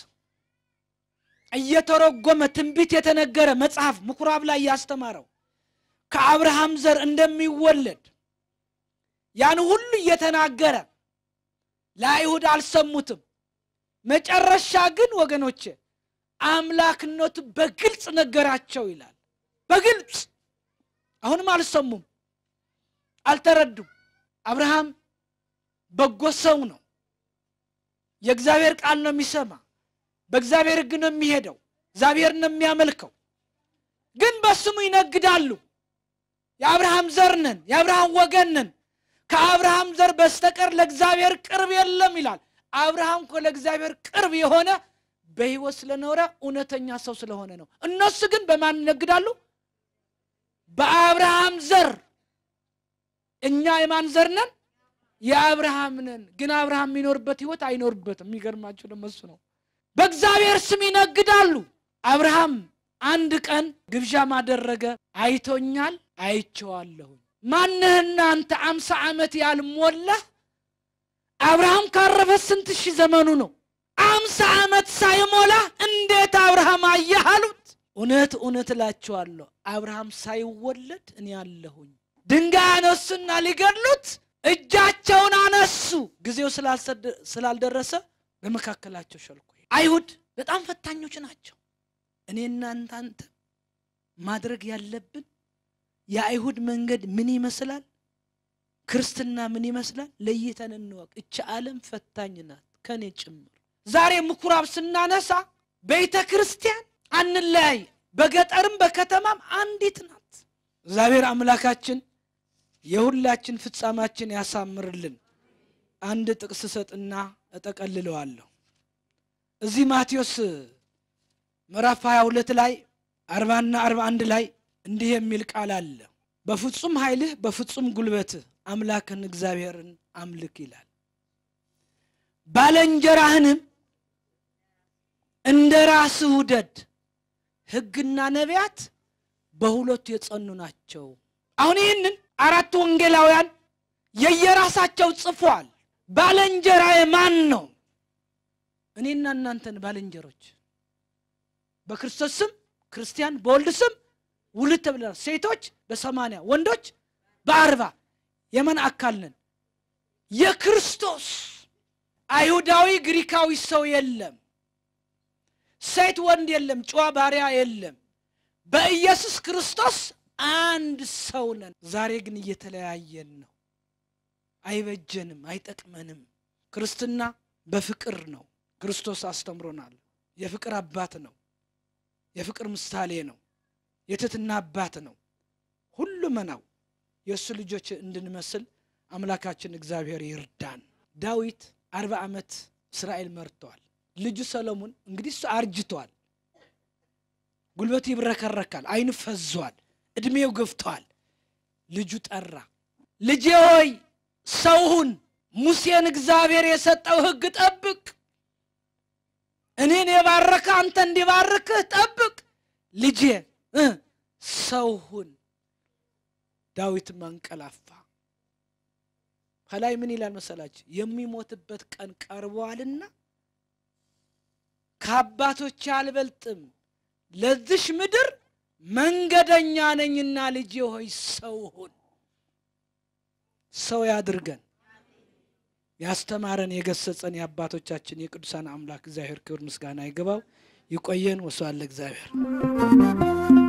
እየተረጎመ ትንቢት የተነገረ መጽሐፍ ምኩራብ ላይ ያስተማረው ከአብርሃም ዘር እንደሚወለድ ያን ሁሉ እየተናገረ ለአይሁድ አልሰሙትም። መጨረሻ ግን ወገኖቼ አምላክነቱ በግልጽ ነገራቸው ይላል። በግልጽ አሁንም አልሰሙም፣ አልተረዱም። አብርሃም በጎ ሰው ነው። የእግዚአብሔር ቃል ነው የሚሰማ፣ በእግዚአብሔር ሕግ ነው የሚሄደው፣ እግዚአብሔር ነው የሚያመልከው። ግን በስሙ ይነግዳሉ። የአብርሃም ዘር ነን፣ የአብርሃም ወገን ነን፣ ከአብርሃም ዘር በስተቀር ለእግዚአብሔር ቅርብ የለም ይላል። አብርሃም እኮ ለእግዚአብሔር ቅርብ የሆነ በሕይወት ስለኖረ እውነተኛ ሰው ስለሆነ ነው። እነሱ ግን በማን ይነግዳሉ? በአብርሃም ዘር። እኛ የማን ዘር ነን? የአብርሃም ነን። ግን አብርሃም የሚኖርበት ሕይወት አይኖርበትም። የሚገርማቸው ደግሞ እሱ ነው። በእግዚአብሔር ስም ይነግዳሉ። አብርሃም አንድ ቀን ግብዣ ማደረገ። አይቶኛል፣ አይቼዋለሁኝ። ማንህና አንተ አምሳ ዓመት ያልሞላህ አብርሃም ካረፈ ስንት ሺህ ዘመኑ ነው? አምሳ ዓመት ሳይሞላ እንዴት አብርሃም አየህ አሉት። እውነት እውነት እላችኋለሁ አብርሃም ሳይወለድ እኔ አለሁኝ። ድንጋይ አነሱና ሊገድሉት እጃቸውን አነሱ። ጊዜው ስላልደረሰ በመካከላቸው ሸልኮ አይሁድ በጣም ፈታኞች ናቸው። እኔና እናንተ ማድረግ ያለብን የአይሁድ መንገድ ምን ይመስላል፣ ክርስትና ምን ይመስላል ለይተን እንወቅ። እች ዓለም ፈታኝ ናት፣ ከኔ ጭምር። ዛሬ ምኩራብ ስናነሳ ቤተ ክርስቲያን አንለያይ፣ በገጠርም በከተማም አንዲት ናት። እግዚአብሔር አምላካችን የሁላችን ፍጻማችን ያሳምርልን። አንድ ጥቅስ ሰጥና እጠቀልለዋለሁ። እዚህ ማቴዎስ ምዕራፍ 22 ላይ አርባና አርባ አንድ ላይ እንዲህ የሚል ቃል አለ። በፍጹም ኃይልህ በፍጹም ጉልበትህ አምላክን እግዚአብሔርን አምልክ ይላል። ባለንጀራህንም እንደ ራስህ ውደድ። ሕግና ነቢያት በሁለቱ የጸኑ ናቸው። አሁን ይህንን አራት ወንጌላውያን የየራሳቸው ጽፏል። ባለንጀራዬ ማን ነው? እኔና እናንተን ባልንጀሮች በክርስቶስ ስም ክርስቲያን በወልድ ስም ውልድ ተብለናል። ሴቶች በሰማንያ ወንዶች በአርባ የመን አካል ነን። የክርስቶስ አይሁዳዊ ግሪካዊ ሰው የለም። ሴት ወንድ የለም። ጨዋ ባሪያ የለም። በኢየሱስ ክርስቶስ አንድ ሰው ነን። ዛሬ ግን እየተለያየን ነው። አይበጀንም፣ አይጠቅመንም። ክርስትና በፍቅር ነው። ክርስቶስ አስተምሮናል። የፍቅር አባት ነው። የፍቅር ምሳሌ ነው። የትህትና አባት ነው። ሁሉ መናው የእሱ ልጆች እንድንመስል አምላካችን እግዚአብሔር ይርዳን። ዳዊት አርባ ዓመት እስራኤል መርተዋል። ልጁ ሰሎሞን እንግዲህ እሱ አርጅቷል። ጉልበቱ ይብረከረካል፣ አይኑ ፈዟል፣ ዕድሜው ገፍተዋል። ልጁ ጠራ፣ ልጄ ሆይ ሰውሁን ሙሴን እግዚአብሔር የሰጠው ሕግ ጠብቅ እኔን የባረከ አንተ እንዲባርክህ ጠብቅ። ልጄ ሰው ሁን። ዳዊትም አንቀላፋ። ከላይ ምን ይላል መሰላችሁ? የሚሞትበት ቀን ቀርበዋልና ከአባቶች አልበልጥም፣ ለዚሽ ምድር መንገደኛ ነኝና ልጄ ሆይ ሰው ሁን። ሰው ያድርገን። ያስተማረን የገሰጸን የአባቶቻችን የቅዱሳን አምላክ እግዚአብሔር ክብር ምስጋና ይገባው። ይቆየን። ወስብሐት ለእግዚአብሔር።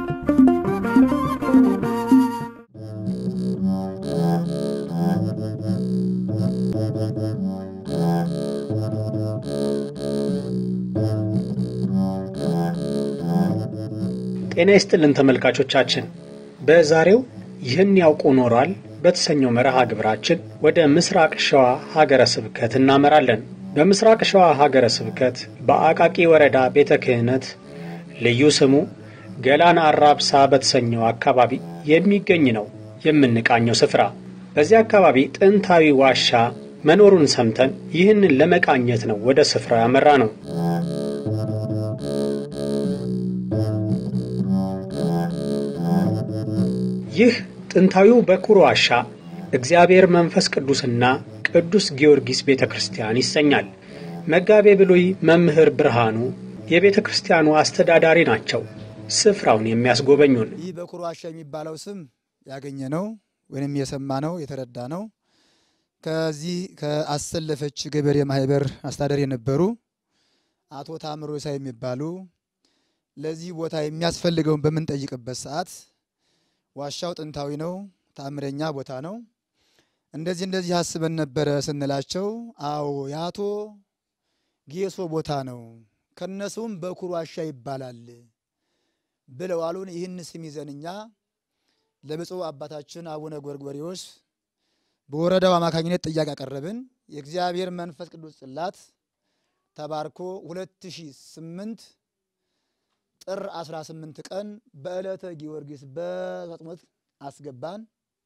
ጤና ይስጥልን ተመልካቾቻችን፣ በዛሬው ይህን ያውቁ ኖሯል በተሰኘው መርሃ ግብራችን ወደ ምስራቅ ሸዋ ሀገረ ስብከት እናመራለን። በምስራቅ ሸዋ ሀገረ ስብከት በአቃቂ ወረዳ ቤተ ክህነት ልዩ ስሙ ገላን አራብሳ በተሰኘው አካባቢ የሚገኝ ነው የምንቃኘው ስፍራ። በዚህ አካባቢ ጥንታዊ ዋሻ መኖሩን ሰምተን ይህንን ለመቃኘት ነው ወደ ስፍራው ያመራ ነው። ይህ ጥንታዊው በኩር ዋሻ እግዚአብሔር መንፈስ ቅዱስና ቅዱስ ጊዮርጊስ ቤተ ክርስቲያን ይሰኛል። መጋቤ ብሉይ መምህር ብርሃኑ የቤተ ክርስቲያኑ አስተዳዳሪ ናቸው። ስፍራውን የሚያስጎበኙን ይህ በኩር ዋሻ የሚባለው ስም ያገኘ ነው ወይም የሰማ ነው የተረዳ ነው። ከዚህ ከአሰለፈች ገበሬ ማህበር አስተዳዳሪ የነበሩ አቶ ታምሮ ሳ የሚባሉ ለዚህ ቦታ የሚያስፈልገውን በምንጠይቅበት ሰዓት ዋሻው ጥንታዊ ነው፣ ታምረኛ ቦታ ነው፣ እንደዚህ እንደዚህ አስበን ነበረ ስንላቸው፣ አዎ የአቶ ጌሶ ቦታ ነው፣ ከነሱም በኩር ዋሻ ይባላል ብለው አሉን። ይህን ስም ይዘን እኛ ለብፁዕ አባታችን አቡነ ጎርጎርዮስ በወረዳው አማካኝነት ጥያቄ ያቀረብን። የእግዚአብሔር መንፈስ ቅዱስ ጽላት ተባርኮ 2008 ጥር 18 ቀን በዕለተ ጊዮርጊስ በሰጥሞት አስገባን።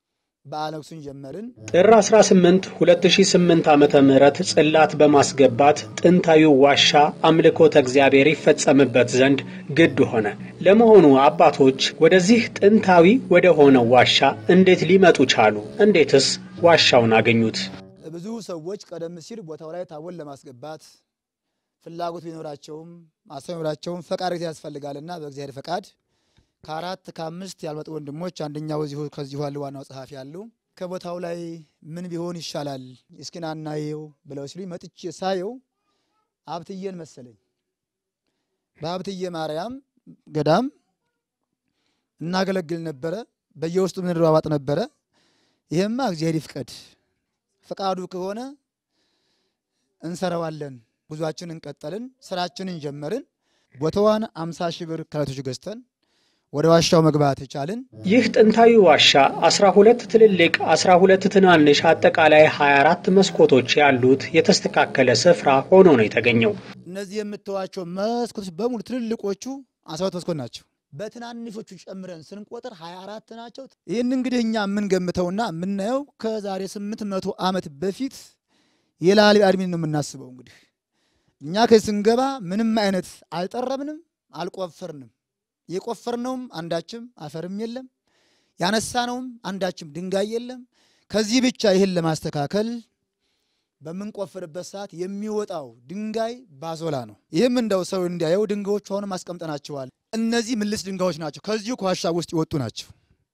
በዓለ ንግሡን ጀመርን። ጥር 18 2008 ዓመተ ምህረት ጽላት በማስገባት ጥንታዊው ዋሻ አምልኮተ እግዚአብሔር ይፈጸምበት ዘንድ ግድ ሆነ። ለመሆኑ አባቶች ወደዚህ ጥንታዊ ወደ ሆነው ዋሻ እንዴት ሊመጡ ቻሉ? እንዴትስ ዋሻውን አገኙት? ብዙ ሰዎች ቀደም ሲል ቦታው ላይ ታቦት ለማስገባት ፍላጎት ቢኖራቸውም ማሰብ ቢኖራቸውም ፈቃድ ያስፈልጋልና በእግዚአብሔር ፈቃድ ከአራት ከአምስት ያልመጡ ወንድሞች አንደኛው እዚሁ ከዚሁ ያሉ ዋናው ጸሐፊ ያሉ ከቦታው ላይ ምን ቢሆን ይሻላል እስኪና እናየው ብለው ሲሉኝ መጥቼ ሳየው ሀብትዬን መሰለኝ። በሀብትዬ ማርያም ገዳም እናገለግል ነበረ። በየውስጡ ምንረዋዋጥ ነበረ። ይሄማ እግዚአብሔር ይፍቀድ፣ ፈቃዱ ከሆነ እንሰራዋለን። ጉዟችን እንቀጠልን፣ ስራችንን ጀመርን። ቦታዋን አምሳ ሺህ ብር ከረቶች ገዝተን ወደ ዋሻው መግባት የቻልን ይህ ጥንታዊ ዋሻ 12 ትልልቅ 12 ትናንሽ አጠቃላይ 24 መስኮቶች ያሉት የተስተካከለ ስፍራ ሆኖ ነው የተገኘው። እነዚህ የምትዋቸው መስኮቶች በሙሉ ትልልቆቹ አስራት መስኮት ናቸው። በትናንሾቹ ጨምረን ስንቆጥር 24 ናቸው። ይህን እንግዲህ እኛ የምንገምተውና የምናየው ከዛሬ 800 ዓመት በፊት የላሊ አድሚን ነው የምናስበው። እንግዲህ እኛ ከዚህ ስንገባ ምንም አይነት አልጠረብንም፣ አልቆፈርንም። የቆፈርነውም አንዳችም አፈርም የለም፣ ያነሳነውም አንዳችም ድንጋይ የለም። ከዚህ ብቻ ይህን ለማስተካከል በምንቆፍርበት ሰዓት የሚወጣው ድንጋይ ባዞላ ነው። ይህም እንደው ሰው እንዲያየው ድንጋዮች አሁንም አስቀምጠናቸዋል። እነዚህ ምልስ ድንጋዮች ናቸው። ከዚሁ ከዋሻ ውስጥ የወጡ ናቸው።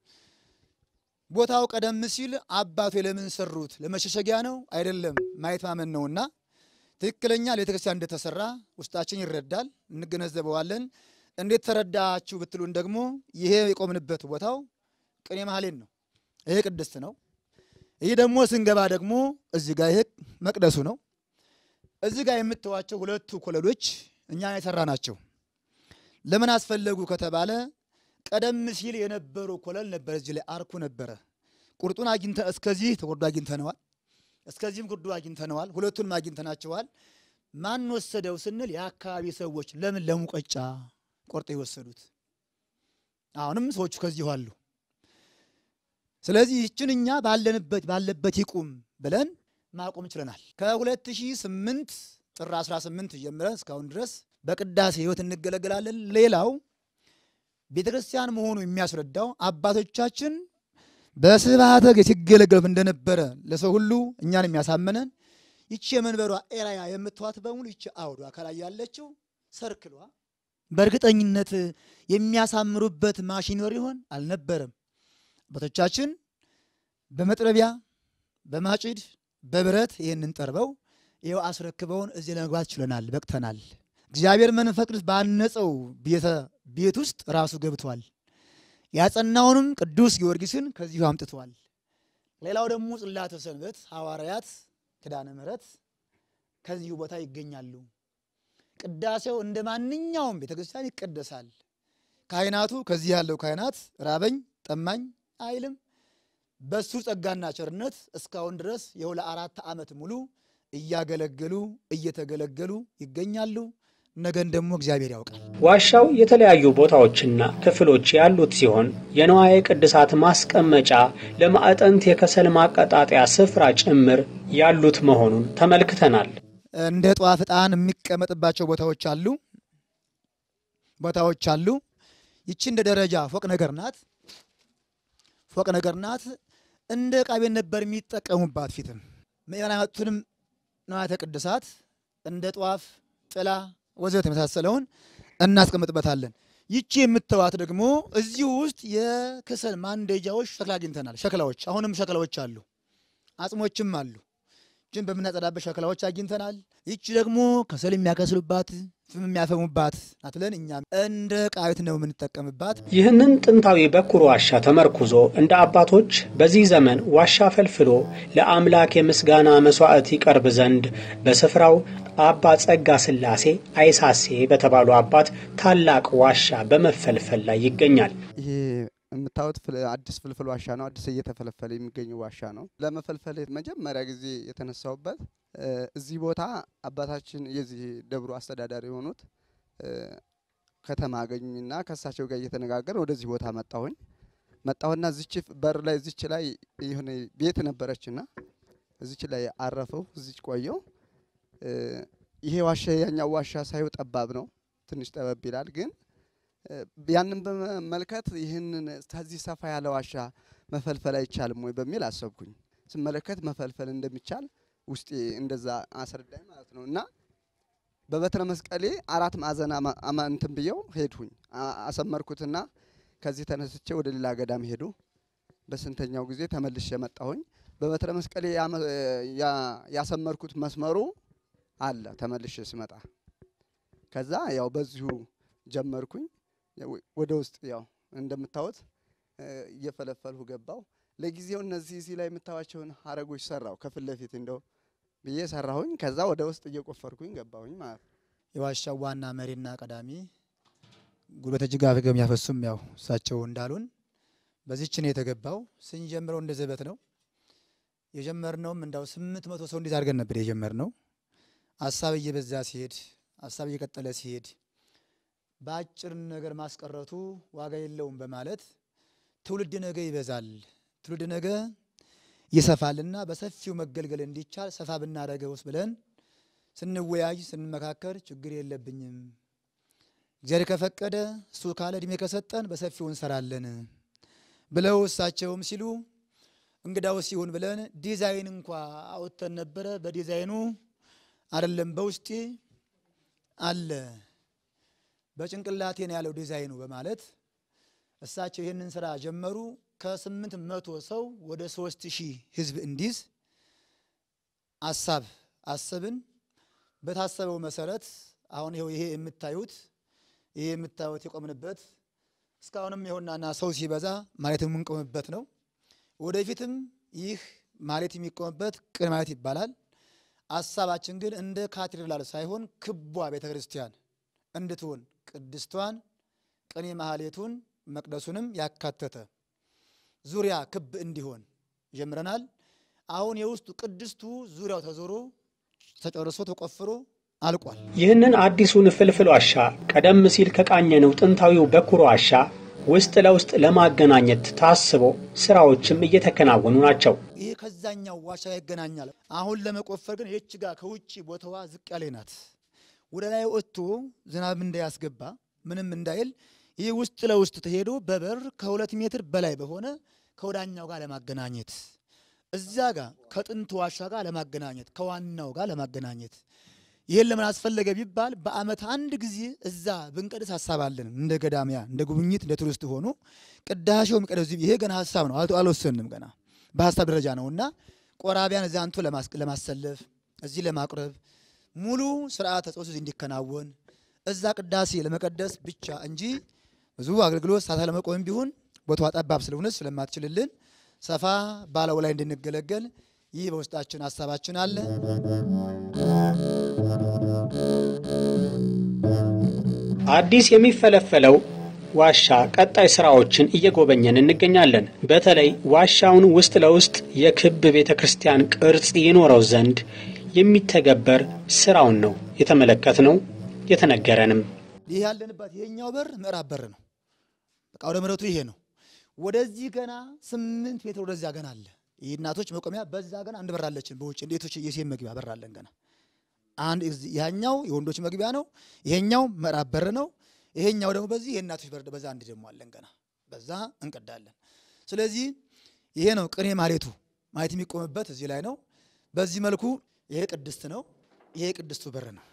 ቦታው ቀደም ሲል አባቶ ለምን ሰሩት? ለመሸሸጊያ ነው አይደለም፣ ማየት ማመን ነውና ትክክለኛ ቤተክርስቲያን እንደተሰራ ውስጣችን ይረዳል፣ እንገነዘበዋለን። እንዴት ተረዳችሁ ብትሉን ደግሞ ይሄ የቆምንበት ቦታው ቅኔ ማህሌን ነው። ይሄ ቅድስት ነው። ይህ ደግሞ ስንገባ ደግሞ እዚህ ጋር ይሄ መቅደሱ ነው። እዚህ ጋር የምትዋቸው ሁለቱ ኮለሎች እኛ የሰራ ናቸው። ለምን አስፈለጉ ከተባለ ቀደም ሲል የነበሩ ኮለል ነበረ። እዚህ ላይ አርኩ ነበረ። ቁርጡን አግኝተ እስከዚህ ተጎርዶ አግኝተነዋል። እስከዚህም ጉርዶ አግኝተነዋል። ሁለቱንም አግኝተናቸዋል። ማን ወሰደው ስንል የአካባቢ ሰዎች ለምን ለሙቀጫ ቆርጠው የወሰዱት። አሁንም ሰዎቹ ከዚሁ አሉ። ስለዚህ ይችን እኛ ባለንበት ባለበት ይቁም ብለን ማቆም ችለናል። ከ2008 ጥር 18 ጀምረን እስካሁን ድረስ በቅዳሴ ሕይወት እንገለገላለን። ሌላው ቤተ ክርስቲያን መሆኑ የሚያስረዳው አባቶቻችን በስብሐተ እግዚእ ሲገለገሉ እንደነበረ ለሰው ሁሉ እኛን የሚያሳመነን ይቺ የመንበሯ ኤራያ የምትዋት በሙሉ ይቺ አውዷ ከላይ ያለችው ሰርክሏ በእርግጠኝነት የሚያሳምሩበት ማሽን ይኖር ይሆን? አልነበረም። አባቶቻችን በመጥረቢያ በማጭድ በብረት ይህንን ጠርበው ይኸው አስረክበውን እዚህ ለመግባት ችለናል፣ በቅተናል። እግዚአብሔር መንፈስ ቅዱስ ባነጸው ቤት ውስጥ ራሱ ገብቷል። ያጸናውንም ቅዱስ ጊዮርጊስን ከዚሁ አምጥቷል። ሌላው ደግሞ ጽላተ ሰንበት ሐዋርያት ኪዳነ ምሕረት ከዚሁ ቦታ ይገኛሉ። ቅዳሴው እንደ ማንኛውም ቤተክርስቲያን ይቀደሳል። ካህናቱ ከዚህ ያለው ካህናት ራበኝ ጠማኝ አይልም። በሱ ጸጋና ቸርነት እስካሁን ድረስ ይኸው ለአራት ዓመት ሙሉ እያገለገሉ እየተገለገሉ ይገኛሉ። ነገን ደግሞ እግዚአብሔር ያውቃል። ዋሻው የተለያዩ ቦታዎችና ክፍሎች ያሉት ሲሆን የንዋየ ቅድሳት ማስቀመጫ፣ ለማዕጠንት የከሰል ማቀጣጠያ ስፍራ ጭምር ያሉት መሆኑን ተመልክተናል። እንደ ጧፍ ዕጣን የሚቀመጥባቸው ቦታዎች አሉ ቦታዎች አሉ። ይቺ እንደ ደረጃ ፎቅ ነገር ናት። ፎቅ ነገር ናት። እንደ ዕቃ ቤት ነበር የሚጠቀሙባት። ፊትም ምእመናን ያመጡትንም ንዋያተ ቅድሳት እንደ ጧፍ፣ ጥላ ወዘተ የመሳሰለውን እናስቀምጥበታለን። ይቺ የምትዋት ደግሞ እዚሁ ውስጥ የከሰል ማንደጃዎች ሸክላ አግኝተናል። ሸክላዎች አሁንም ሸክላዎች አሉ፣ አጽሞችም አሉ። ይችን በምናጸዳበት ሸክላዎች አግኝተናል። ይቺ ደግሞ ከሰል የሚያከስሉባት ፍም የሚያፈሙባት ናት ብለን እኛም እንደ ዕቃ ቤት ነው የምንጠቀምባት። ይህንን ጥንታዊ በኩር ዋሻ ተመርኩዞ እንደ አባቶች በዚህ ዘመን ዋሻ ፈልፍሎ ለአምላክ የምስጋና መሥዋዕት ይቀርብ ዘንድ በስፍራው አባ ጸጋ ሥላሴ አይሳሴ በተባሉ አባት ታላቅ ዋሻ በመፈልፈል ላይ ይገኛል። ይሄ የምታዩት ፍል- አዲስ ፍልፍል ዋሻ ነው። አዲስ እየተፈለፈለ የሚገኝ ዋሻ ነው። ለመፈልፈል መጀመሪያ ጊዜ የተነሳውበት እ፣ እዚህ ቦታ አባታችን የዚህ ደብሩ አስተዳዳሪ የሆኑት እ፣ ከተማ አገኙኝና ከእሳቸው ጋር እየተነጋገር ወደዚህ ቦታ መጣሁኝ። መጣሁና እዚች በር ላይ እዚች ላይ የሆነ ቤት ነበረችና እዚች ላይ አረፈው እዚች ቆየው። እ፣ ይሄ ዋሻ ያኛው ዋሻ ሳይው ጠባብ ነው፣ ትንሽ ጠበብ ይላል። ግን እ፣ ያንን በመመልከት ይህንን ከዚህ ሰፋ ያለ ዋሻ መፈልፈል አይቻልም ወይ በሚል አሰብኩኝ። ስመለከት መፈልፈል እንደሚቻል ውስጤ እንደዛ አስረዳኝ ማለት ነው እና በበትረ መስቀሌ አራት ማዕዘን አማ- አማ- እንትን ብየው ሄድሁኝ አ- አሰመርኩትና ከዚህ ተነስቼ ወደ ሌላ ገዳም ሄዱ። በስንተኛው ጊዜ ተመልሼ መጣሁኝ። በበትረ መስቀሌ ያመ- ያ- ያሰመርኩት መስመሩ አለ ተመልሼ ስመጣ። ከዛ ያው በዚሁ ጀመርኩኝ። ያው ወደ ውስጥ ያው እንደምታዩት እ፣ እየፈለፈልሁ ገባው። ለጊዜው እነዚህ እዚህ ላይ የምታዩዋቸውን ሀረጎች ሰራው ከፊት ለፊት እንደው ብዬ ሰራሁኝ። ከዛ ወደ ውስጥ እየቆፈርኩኝ ገባሁኝ ማለት ነው። የዋሻው ዋና መሪና ቀዳሚ ጉልበተ እጅግ አፍገው የሚያፈሱም ያው እሳቸው እንዳሉን በዚች ነው የተገባው። ስንጀምረው እንደ ዘበት ነው የጀመርነውም እንዳው ስምንት መቶ ሰው እንዴት አድርገን ነበር የጀመርነው። ሀሳብ እየበዛ ሲሄድ ሀሳብ እየቀጠለ ሲሄድ በአጭር ነገር ማስቀረቱ ዋጋ የለውም በማለት ትውልድ ነገ ይበዛል፣ ትውልድ ነገ ይሰፋልና በሰፊው መገልገል እንዲቻል ሰፋ ብናደርገውስ ብለን ስንወያይ ስንመካከር ችግር የለብኝም እግዚአብሔር ከፈቀደ እሱ ካለ እድሜ ከሰጠን በሰፊው እንሰራለን ብለው እሳቸውም ሲሉ እንግዳው ሲሆን ብለን ዲዛይን እንኳ አውጥተን ነበረ። በዲዛይኑ አይደለም በውስጤ አለ በጭንቅላቴ ነው ያለው ዲዛይኑ በማለት እሳቸው ይህንን ስራ ጀመሩ። ከስምንት መቶ ሰው ወደ ሶስት ሺህ ህዝብ እንዲዝ አሳብ አሰብን። በታሰበው መሰረት አሁን ይኸው ይሄ የምታዩት ይሄ የምታዩት የቆምንበት እስካሁንም ይኸውናና ሰው ሲበዛ ማለት የምንቆምበት ነው። ወደፊትም ይህ ማለት የሚቆምበት ቅን ማለት ይባላል። አሳባችን ግን እንደ ካቴድራል ሳይሆን ክቧ ቤተ ክርስቲያን እንድትሆን ቅድስቷን ቅኔ ማህሌቱን መቅደሱንም ያካተተ ዙሪያ ክብ እንዲሆን ጀምረናል። አሁን የውስጡ ቅድስቱ ዙሪያው ተዞሮ ተጨርሶ ተቆፍሮ አልቋል። ይህንን አዲሱን ፍልፍል ዋሻ ቀደም ሲል ከቃኘነው ጥንታዊው በኩር ዋሻ ውስጥ ለውስጥ ለማገናኘት ታስቦ ስራዎችም እየተከናወኑ ናቸው። ይህ ከዛኛው ዋሻ ጋር ይገናኛል። አሁን ለመቆፈር ግን ይህች ጋር ከውጭ ቦታዋ ዝቅ ያለ ናት። ወደ ላይ ወጥቶ ዝናብ እንዳያስገባ ምንም እንዳይል ይህ ውስጥ ለውስጥ ተሄዶ በበር ከሁለት ሜትር በላይ በሆነ ከወዳኛው ጋር ለማገናኘት እዛ ጋር ከጥንት ዋሻ ጋር ለማገናኘት ከዋናው ጋር ለማገናኘት ይህን ለምን አስፈለገ ቢባል በዓመት አንድ ጊዜ እዛ ብንቀድስ ሀሳብ አለን። እንደ ገዳሚያ እንደ ጉብኝት እንደ ቱሪስት ሆኖ ቅዳሴው የሚቀደስ ይሄ ገና ሀሳብ ነው፣ አልተ- አልወሰንም ገና በሀሳብ ደረጃ ነው እና ቆራቢያን እዛ አንቶ ለማስ- ለማሰለፍ እዚህ ለማቁረብ ሙሉ ስርዓተ ጾስ እንዲከናወን እዛ ቅዳሴ ለመቀደስ ብቻ እንጂ ብዙ አገልግሎት ሳታ ለመቆም ቢሆን ቦታዋ ጠባብ ስለሆነ ስለማትችልልን ሰፋ ባለው ላይ እንድንገለገል ይህ በውስጣችን ሀሳባችን አለ። አዲስ የሚፈለፈለው ዋሻ ቀጣይ ስራዎችን እየጎበኘን እንገኛለን። በተለይ ዋሻውን ውስጥ ለውስጥ የክብ ቤተ ክርስቲያን ቅርጽ ይኖረው ዘንድ የሚተገበር ስራውን ነው የተመለከትነው የተነገረንም። ይህ ያለንበት ይሄኛው በር ምዕራብ በር ነው። በቃ ወደ ምሕረቱ ይሄ ነው። ወደዚህ ገና ስምንት ሜትር ወደዚያ ገና አለ። ይህ እናቶች መቆሚያ በዛ ገና አንድ በር አለችን። በውጭ እንዴቶች የሴት መግቢያ በር አለን ገና አንድ እዚህ- ያኛው የወንዶች መግቢያ ነው። ይሄኛው ምዕራብ በር ነው። ይሄኛው ደግሞ በዚህ የእናቶች በር በዛ አንድ ደግሞ አለን ገና በዛ እንቀዳለን። ስለዚህ ይሄ ነው ቅኔ ማሌቱ ማለት የሚቆምበት እዚህ ላይ ነው። በዚህ መልኩ ይሄ ቅድስት ነው። ይሄ ቅድስቱ በር ነው።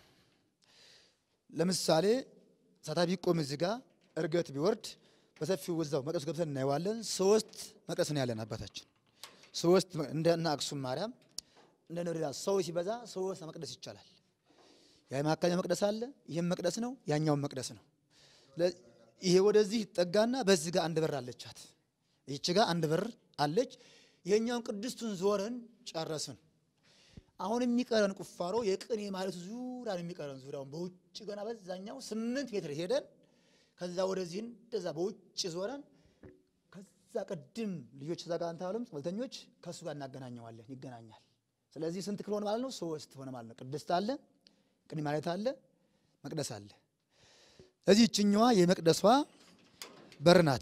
ለምሳሌ ሳታ ቢቆም እዚህ ጋር እርገት ቢወርድ በሰፊው ወዛው መቅደሱ ገብተን እናየዋለን። ሶስት መቅደስ ነው ያለን አባታችን ሶስት መ- እንደ እነ አክሱም ማርያም እንደ ነሪዳ ሰው ሲበዛ ሶስት መቅደስ ይቻላል። ያ መካከለኛ መቅደስ አለ። ይህም መቅደስ ነው፣ ያኛውም መቅደስ ነው። ስለ- ይሄ ወደዚህ ይጠጋና በዚህ ጋር አንድ በር አለቻት። ይህች ጋር አንድ በር አለች። ይሄኛውን ቅድስቱን ዞረን ጨረስን። አሁን የሚቀረን ቁፋሮ የቅኔ ማለት ዙሪያ ነው የሚቀረን። ዙሪያውን በውጭ ገና በዛኛው ስምንት ሜትር ሄደን ከዛ ወደዚህ እንደዛ በውጭ ዞረን ከዛ ቅድም ልጆች እዛ ጋር አንታሉም ጸበልተኞች ከእሱ ጋር እናገናኘዋለን። ይገናኛል። ስለዚህ ስንት ክፍል ሆነ ማለት ነው? ሶስት ሆነ ማለት ነው። ቅድስት አለ፣ ቅኔ ማለት አለ፣ መቅደስ አለ። እዚህ ይችኛዋ የመቅደሷ በር ናት።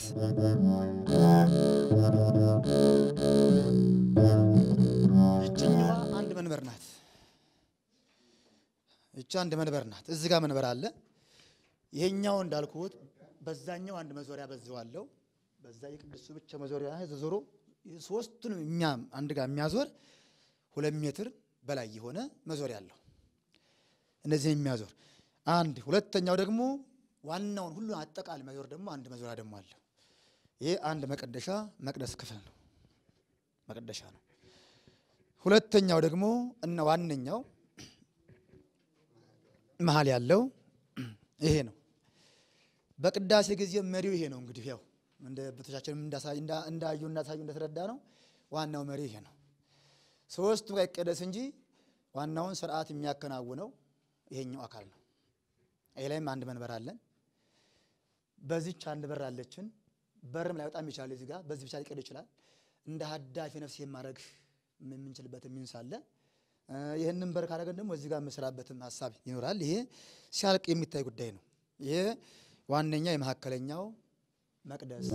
ይችኛዋ አንድ መንበር ናት። ይቺ አንድ መንበር ናት። እዚህ ጋር መንበር አለ። ይሄኛው እንዳልኩት በዛኛው አንድ መዞሪያ በዚው አለው። በዛ የቅዱሱ ብቻ መዞሪያ ተዞሮ ሶስቱንም እኛ አንድ ጋር የሚያዞር ሁለት ሜትር በላይ የሆነ መዞሪያ አለው። እነዚህ የሚያዞር አንድ ሁለተኛው ደግሞ ዋናውን ሁሉ አጠቃላይ መዞር ደግሞ አንድ መዞሪያ ደግሞ አለው። ይሄ አንድ መቀደሻ መቅደስ ክፍል ነው፣ መቀደሻ ነው። ሁለተኛው ደግሞ እና ዋነኛው መሀል ያለው ይሄ ነው። በቅዳሴ ጊዜ መሪው ይሄ ነው። እንግዲህ ያው እንደ ቤቶቻችንም እንዳዩ እንዳሳዩ እንደተረዳ ነው። ዋናው መሪ ይሄ ነው። ሶስቱ ጋር ይቀደስ እንጂ ዋናውን ስርዓት የሚያከናውነው ይሄኛው አካል ነው። ይሄ ላይም አንድ መንበር አለን። በዚች አንድ በር አለችን። በርም ላይ በጣም ይችላል። እዚህ ጋር በዚህ ብቻ ሊቀድ ይችላል። እንደ ሀዳፊ ነፍስ የማድረግ የምንችልበት ሚንስ አለ። ይህንን በር ካደረገን ደግሞ እዚህ ጋር የምሰራበትም ሀሳብ ይኖራል። ይሄ ሲያልቅ የሚታይ ጉዳይ ነው። ይሄ ዋነኛ የመካከለኛው መቅደስ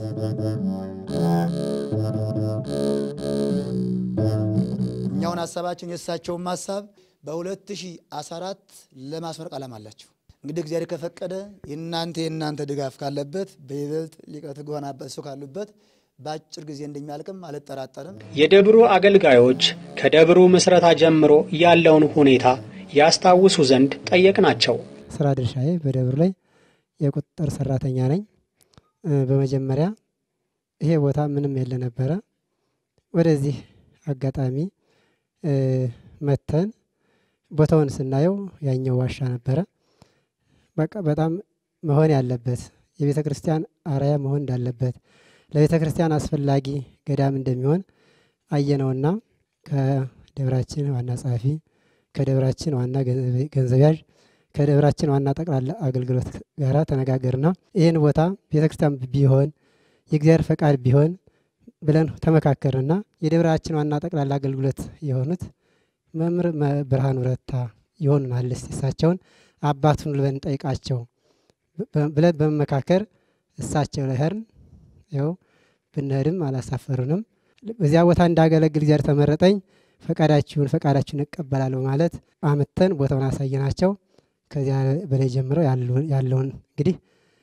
እኛውን ሀሳባችን የእሳቸውን ሀሳብ በ2014 ለማስመረቅ ዓላማ አላቸው። እንግዲህ እግዚአብሔር ከፈቀደ የእናንተ የእናንተ ድጋፍ ካለበት በይበልጥ ሊቀ ትጉሃን እሱ ካሉበት በአጭር ጊዜ እንደሚያልቅም አልጠራጠርም። የደብሩ አገልጋዮች ከደብሩ ምስረታ ጀምሮ ያለውን ሁኔታ ያስታውሱ ዘንድ ጠየቅናቸው። ስራ ድርሻዬ በደብሩ ላይ የቁጥጥር ሰራተኛ ነኝ። በመጀመሪያ ይሄ ቦታ ምንም የለ ነበረ። ወደዚህ አጋጣሚ መተን ቦታውን ስናየው ያኛው ዋሻ ነበረ። በቃ በጣም መሆን ያለበት የቤተ ክርስቲያን አርአያ መሆን እንዳለበት ለቤተ ክርስቲያን አስፈላጊ ገዳም እንደሚሆን አየነውና ከደብራችን ዋና ጸሐፊ፣ ከደብራችን ዋና ገንዘብ ያዥ፣ ከደብራችን ዋና ጠቅላላ አገልግሎት ጋራ ተነጋገርና ይህን ቦታ ቤተ ክርስቲያን ቢሆን የእግዚአብሔር ፈቃድ ቢሆን ብለን ተመካከርና የደብራችን ዋና ጠቅላላ አገልግሎት የሆኑት መምህር ብርሃኑ ረታ ይሆኑናል። እስቲ እሳቸውን አባቱን ብለን ጠይቃቸው ብለን በመመካከር እሳቸው ላይ ሄድን። ያው ብንሄድም አላሳፈሩንም። በዚያ ቦታ እንዳገለግል እግዚአብሔር ተመረጠኝ። ፈቃዳችሁን ፈቃዳችሁን እቀበላለሁ ማለት አምተን ቦታውን አሳየናቸው። ከዚያ በላይ ጀምረው ያለውን እንግዲህ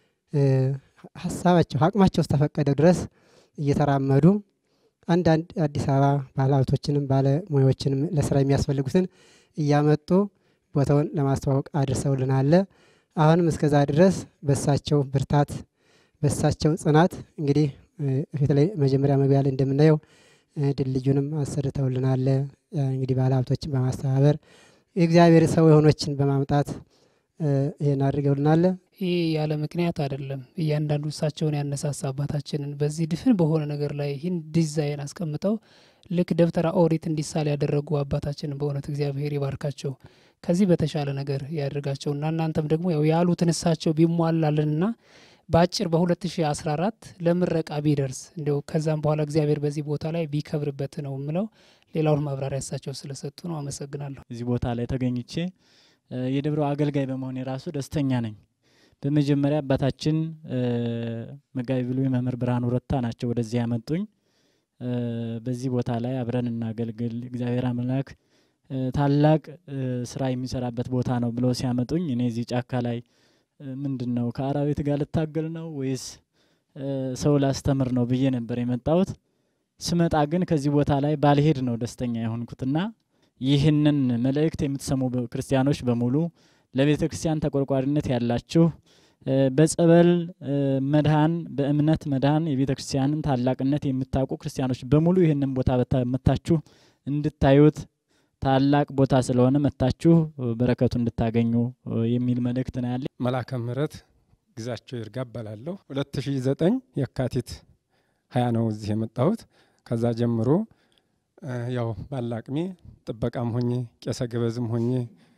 ሀሳባቸው አቅማቸው እስከፈቀደ ድረስ እየተራመዱ አንዳንድ አዲስ አበባ ባለሀብቶችንም ባለሙያዎችንም ለስራ የሚያስፈልጉትን እያመጡ ቦታውን ለማስተዋወቅ አድርሰውልናል። አሁንም እስከዛ ድረስ በሳቸው ብርታት በሳቸው ጽናት እንግዲህ ፊት ላይ መጀመሪያ መግቢያ ላይ እንደምናየው ድልድዩንም አሰርተውልናል። እንግዲህ ባለሀብቶችን በማስተባበር የእግዚአብሔር ሰው የሆኖችን በማምጣት ይህን አድርገውልናል። ይህ ያለ ምክንያት አይደለም። እያንዳንዱ እሳቸውን ያነሳሳ አባታችንን በዚህ ድፍን በሆነ ነገር ላይ ይህን ዲዛይን አስቀምጠው ልክ ደብተራ ኦሪት እንዲሳል ያደረጉ አባታችንን በእውነት እግዚአብሔር ይባርካቸው፣ ከዚህ በተሻለ ነገር ያደርጋቸው እና እናንተም ደግሞ ያው ያሉትን እሳቸው ቢሟላልንና በአጭር በ2014 ለምረቃ ቢደርስ እንዲያው ከዛም በኋላ እግዚአብሔር በዚህ ቦታ ላይ ቢከብርበት ነው የምለው። ሌላውን ማብራሪያ እሳቸው ስለሰጡ ነው። አመሰግናለሁ። እዚህ ቦታ ላይ ተገኝቼ የደብረው አገልጋይ በመሆን የራሱ ደስተኛ ነኝ። በመጀመሪያ አባታችን መጋቢ ብሉይ መምህር ብርሃኑ ረታ ናቸው ወደዚህ ያመጡኝ። በዚህ ቦታ ላይ አብረን እናገልግል፣ እግዚአብሔር አምላክ ታላቅ ስራ የሚሰራበት ቦታ ነው ብለው ሲያመጡኝ እኔ እዚህ ጫካ ላይ ምንድን ነው ከአራዊት ጋር ልታገል ነው ወይስ ሰው ላስተምር ነው ብዬ ነበር የመጣሁት። ስመጣ ግን ከዚህ ቦታ ላይ ባልሄድ ነው ደስተኛ የሆንኩትና ይህንን መልእክት የምትሰሙ ክርስቲያኖች በሙሉ ለቤተ ክርስቲያን ተቆርቋሪነት ያላችሁ በጸበል መድኃን በእምነት መድኃን የቤተ ክርስቲያንን ታላቅነት የምታውቁ ክርስቲያኖች በሙሉ ይህንን ቦታ መታችሁ እንድታዩት ታላቅ ቦታ ስለሆነ መታችሁ በረከቱ እንድታገኙ የሚል መልእክት ነው ያለ። መላከ ምሕረት ግዛቸው ይርጋ እባላለሁ። 2009 የካቲት ሀያ ነው እዚህ የመጣሁት። ከዛ ጀምሮ ያው ባለ አቅሜ ጥበቃም ሆኜ ቄሰ ገበዝም ሆኜ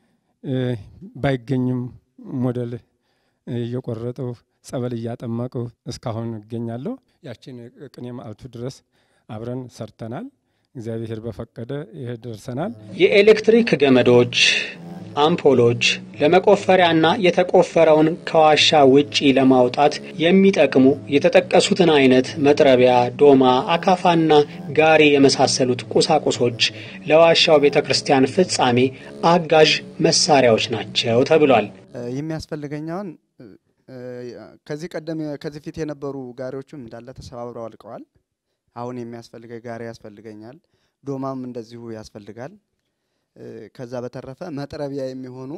ባይገኝም ሞዴል እየቆረጡ ጸበል እያጠመቁ እስካሁን እገኛለሁ። ያችን ቅኔ ማዕልቱ ድረስ አብረን ሰርተናል። እግዚአብሔር በፈቀደ ይህ ደርሰናል። የኤሌክትሪክ ገመዶች፣ አምፖሎች ለመቆፈሪያና የተቆፈረውን ከዋሻ ውጪ ለማውጣት የሚጠቅሙ የተጠቀሱትን አይነት መጥረቢያ፣ ዶማ፣ አካፋና ጋሪ የመሳሰሉት ቁሳቁሶች ለዋሻው ቤተ ክርስቲያን ፍጻሜ አጋዥ መሳሪያዎች ናቸው ተብሏል። የሚያስፈልገኛውን ከዚህ ቀደም ከዚህ ፊት የነበሩ ጋሪዎቹም እንዳለ ተሰባብረው አልቀዋል። አሁን የሚያስፈልገኝ ጋሪ ያስፈልገኛል። ዶማም እንደዚሁ ያስፈልጋል። ከዛ በተረፈ መጥረቢያ የሚሆኑ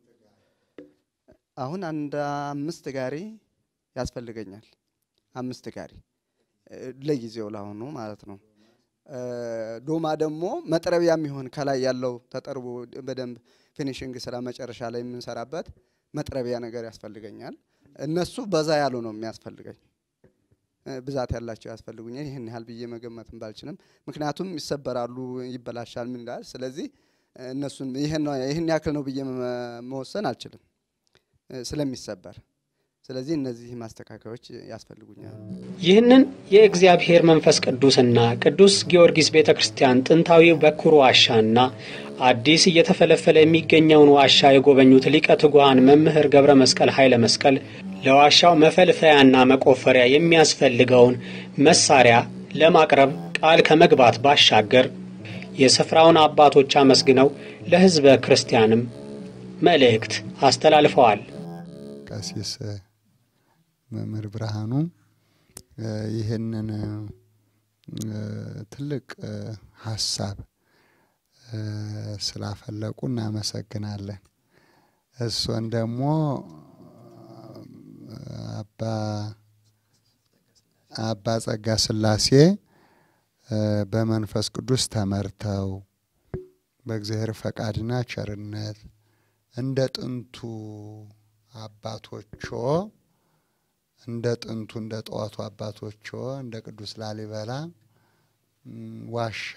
አሁን አንድ አምስት ጋሪ ያስፈልገኛል። አምስት ጋሪ ለጊዜው ለአሁኑ ማለት ነው። ዶማ ደግሞ መጥረቢያ የሚሆን ከላይ ያለው ተጠርቦ በደንብ ፊኒሽንግ ስራ መጨረሻ ላይ የምንሰራበት መጥረቢያ ነገር ያስፈልገኛል። እነሱ በዛ ያሉ ነው የሚያስፈልገኝ ብዛት ያላቸው ያስፈልጉኛል። ይህን ያህል ብዬ መገመትም ባልችልም፣ ምክንያቱም ይሰበራሉ፣ ይበላሻል፣ ምን ይላል። ስለዚህ እነሱን ይህን ያክል ነው ብዬ መወሰን አልችልም ስለሚሰበር። ስለዚህ እነዚህ ማስተካከያዎች ያስፈልጉኛል። ይህንን የእግዚአብሔር መንፈስ ቅዱስና ቅዱስ ጊዮርጊስ ቤተ ክርስቲያን ጥንታዊ በኩር ዋሻና አዲስ እየተፈለፈለ የሚገኘውን ዋሻ የጎበኙት ሊቀ ትጉሃን መምህር ገብረ መስቀል ኃይለ መስቀል ለዋሻው መፈልፈያና መቆፈሪያ የሚያስፈልገውን መሳሪያ ለማቅረብ ቃል ከመግባት ባሻገር የስፍራውን አባቶች አመስግነው ለሕዝበ ክርስቲያንም መልእክት አስተላልፈዋል። ቀሲስ መምህር ብርሃኑ ይህንን ትልቅ ሀሳብ ስላፈለቁ እናመሰግናለን። እሱን ደግሞ አባ አባ ጸጋ ስላሴ በመንፈስ ቅዱስ ተመርተው በእግዚአብሔር ፈቃድና ቸርነት እንደ ጥንቱ አባቶቾ እንደ ጥንቱ እንደ ጠዋቱ አባቶቾ እንደ ቅዱስ ላሊበላ ዋሻ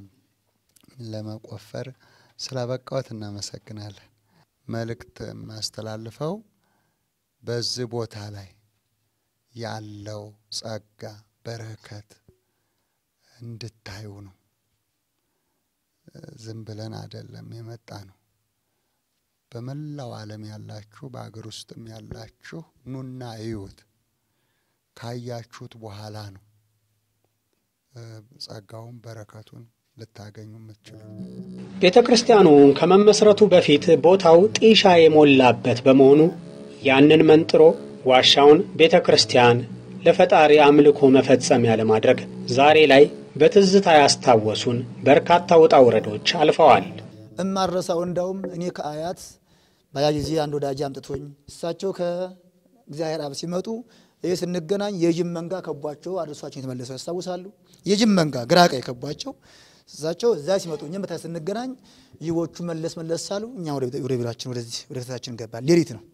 ለመቆፈር ስላበቃዎት እናመሰግናለን። መልእክት የማስተላልፈው በዚህ ቦታ ላይ ያለው ጸጋ በረከት እንድታዩ ነው። ዝም ብለን አይደለም የመጣ ነው። በመላው ዓለም ያላችሁ በአገር ውስጥም ያላችሁ ኑና እዩት። ካያችሁት በኋላ ነው ጸጋውን በረከቱን ልታገኙ የምትችሉ። ቤተ ክርስቲያኑ ከመመስረቱ በፊት ቦታው ጢሻ የሞላበት በመሆኑ ያንን መንጥሮ ዋሻውን ቤተ ክርስቲያን ለፈጣሪ አምልኮ መፈጸሚያ ለማድረግ ዛሬ ላይ በትዝታ ያስታወሱን በርካታ ውጣ ውረዶች አልፈዋል። እማረሳው እንዳውም እኔ ከአያት በያ ጊዜ አንድ ወዳጅ አምጥቶኝ እሳቸው ከእግዚአብሔር አብ ሲመጡ ይህ ስንገናኝ የጅብ መንጋ ከቧቸው አድርሷቸው የተመለሰው ያስታውሳሉ። የጅብ መንጋ ግራ ቀኝ ከቧቸው እሳቸው እዛ ሲመጡ እኛም በታ ስንገናኝ ይዎቹ መለስ መለስ አሉ። እኛ ወደ ቢሯችን ወደዚህ ወደ ቤታችን ገባ። ሌሊት ነው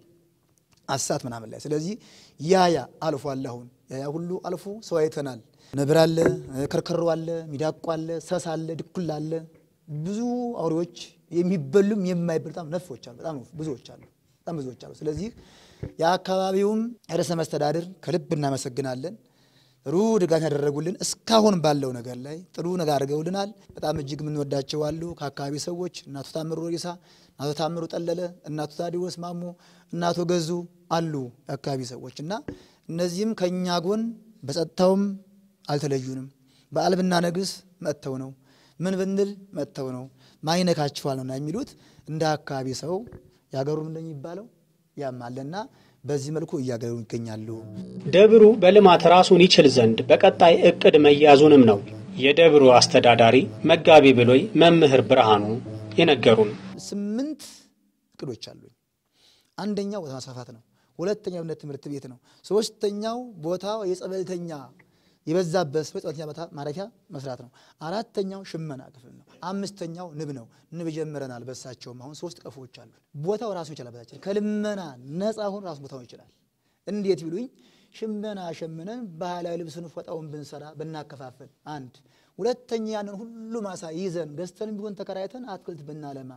አሳት ምናምን ላይ ስለዚህ ያያ አልፏል። አሁን ያያ ሁሉ አልፎ ሰው አይተናል። ነብር አለ፣ ከርከሮ አለ፣ ሚዳቋ አለ፣ ሰስ አለ፣ ድኩላ አለ። ብዙ አውሬዎች የሚበሉም የማይበሉ በጣም ነፎች አሉ። በጣም ብዙዎች አሉ። በጣም ብዙዎች አሉ። ስለዚህ የአካባቢውም ርዕሰ መስተዳድር ከልብ እናመሰግናለን። ጥሩ ድጋፍ ያደረጉልን እስካሁን ባለው ነገር ላይ ጥሩ ነገር አድርገውልናል። በጣም እጅግ የምንወዳቸው አሉ። ከአካባቢ ሰዎች እናቶ ታምሩ ሪሳ፣ እናቶ ታምሩ ጠለለ፣ እናቶ ታዲዎስ ማሞ፣ እናቶ ገዙ አሉ የአካባቢ ሰዎች እና እነዚህም ከእኛ ጎን በጸጥታውም አልተለዩንም። በዓል ብናነግስ መጥተው ነው፣ ምን ብንል መጥተው ነው፣ ማይነካችኋል ነውና የሚሉት እንደ አካባቢ ሰው ያገሩም እንደሚባለው ያማለና በዚህ መልኩ እያገሩ ይገኛሉ። ደብሩ በልማት ራሱን ይችል ዘንድ በቀጣይ እቅድ መያዙንም ነው የደብሩ አስተዳዳሪ መጋቢ ብሎይ መምህር ብርሃኑ የነገሩን። ስምንት እቅዶች አሉኝ። አንደኛው ቦታ ማስፋፋት ነው። ሁለተኛው እምነት ትምህርት ቤት ነው። ሶስተኛው ቦታ የጸበልተኛ የበዛበት ሰው የጸበልተኛ ቦታ ማረፊያ መስራት ነው። አራተኛው ሽመና ክፍል ነው። አምስተኛው ንብ ነው። ንብ ጀምረናል። በሳቸውም አሁን ሶስት ቀፎዎች አሉ። ቦታው ራሱ ይችላል። በታችን ከልመና ነፃ አሁን ራሱ ቦታው ይችላል። እንዴት ቢሉኝ ሽመና ሸምነን ባህላዊ ልብስን ፎጣውን ብንሰራ ብናከፋፍል፣ አንድ ሁለተኛ ያንን ሁሉ ማሳ ይዘን ገዝተን ቢሆን ተከራይተን አትክልት ብናለማ፣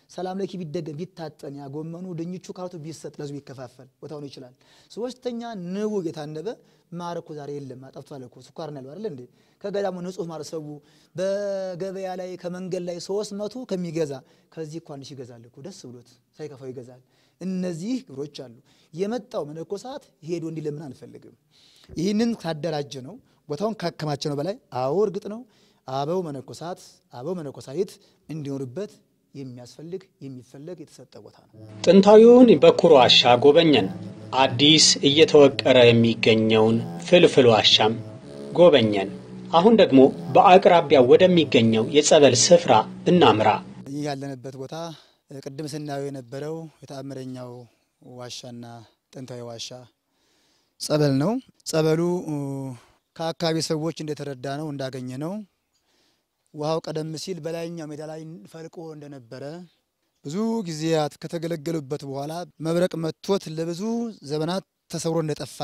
ሰላም ለኪ ቢደገም ቢታጠን ያ ጎመኑ ድንቹ ካሮቱ ቢሰጥ ለህዝቡ ይከፋፈል ቦታው ነው ይችላል። ሶስተኛ ንቡ የታነበ ማር እኮ ዛሬ የለም አጠፍቷል እኮ ስኳር ነው ያለው አይደል እንዴ? ከገዳሙ ንጹህ ማር ሰው በገበያ ላይ ከመንገድ ላይ ሶስት መቶ ከሚገዛ ከዚህ እኮ አንድ ሺህ ይገዛል እኮ ደስ ብሎት ሳይከፋው ይገዛል። እነዚህ ግብሮች አሉ። የመጣው መነኮሳት ሄዶ እንዲለምን አንፈልግም። ይህንን ካደራጀ ነው ቦታውን ካከማቸ ነው በላይ አዎ እርግጥ ነው አበው መነኮሳት አበው መነኮሳይት እንዲኖርበት የሚያስፈልግ የሚፈለግ የተሰጠ ቦታ ነው። ጥንታዊውን በኩር ዋሻ ጎበኘን። አዲስ እየተወቀረ የሚገኘውን ፍልፍል ዋሻም ጎበኘን። አሁን ደግሞ በአቅራቢያ ወደሚገኘው የጸበል ስፍራ እናምራ። ይህ ያለንበት ቦታ ቅድም ስናየው የነበረው የተአምረኛው ዋሻና ጥንታዊ ዋሻ ጸበል ነው። ጸበሉ ከአካባቢ ሰዎች እንደተረዳ ነው እንዳገኘ ነው ውሃው ቀደም ሲል በላይኛው ሜዳ ላይ ፈልቆ እንደነበረ ብዙ ጊዜያት ከተገለገሉበት በኋላ መብረቅ መቶት ለብዙ ዘመናት ተሰውሮ እንደጠፋ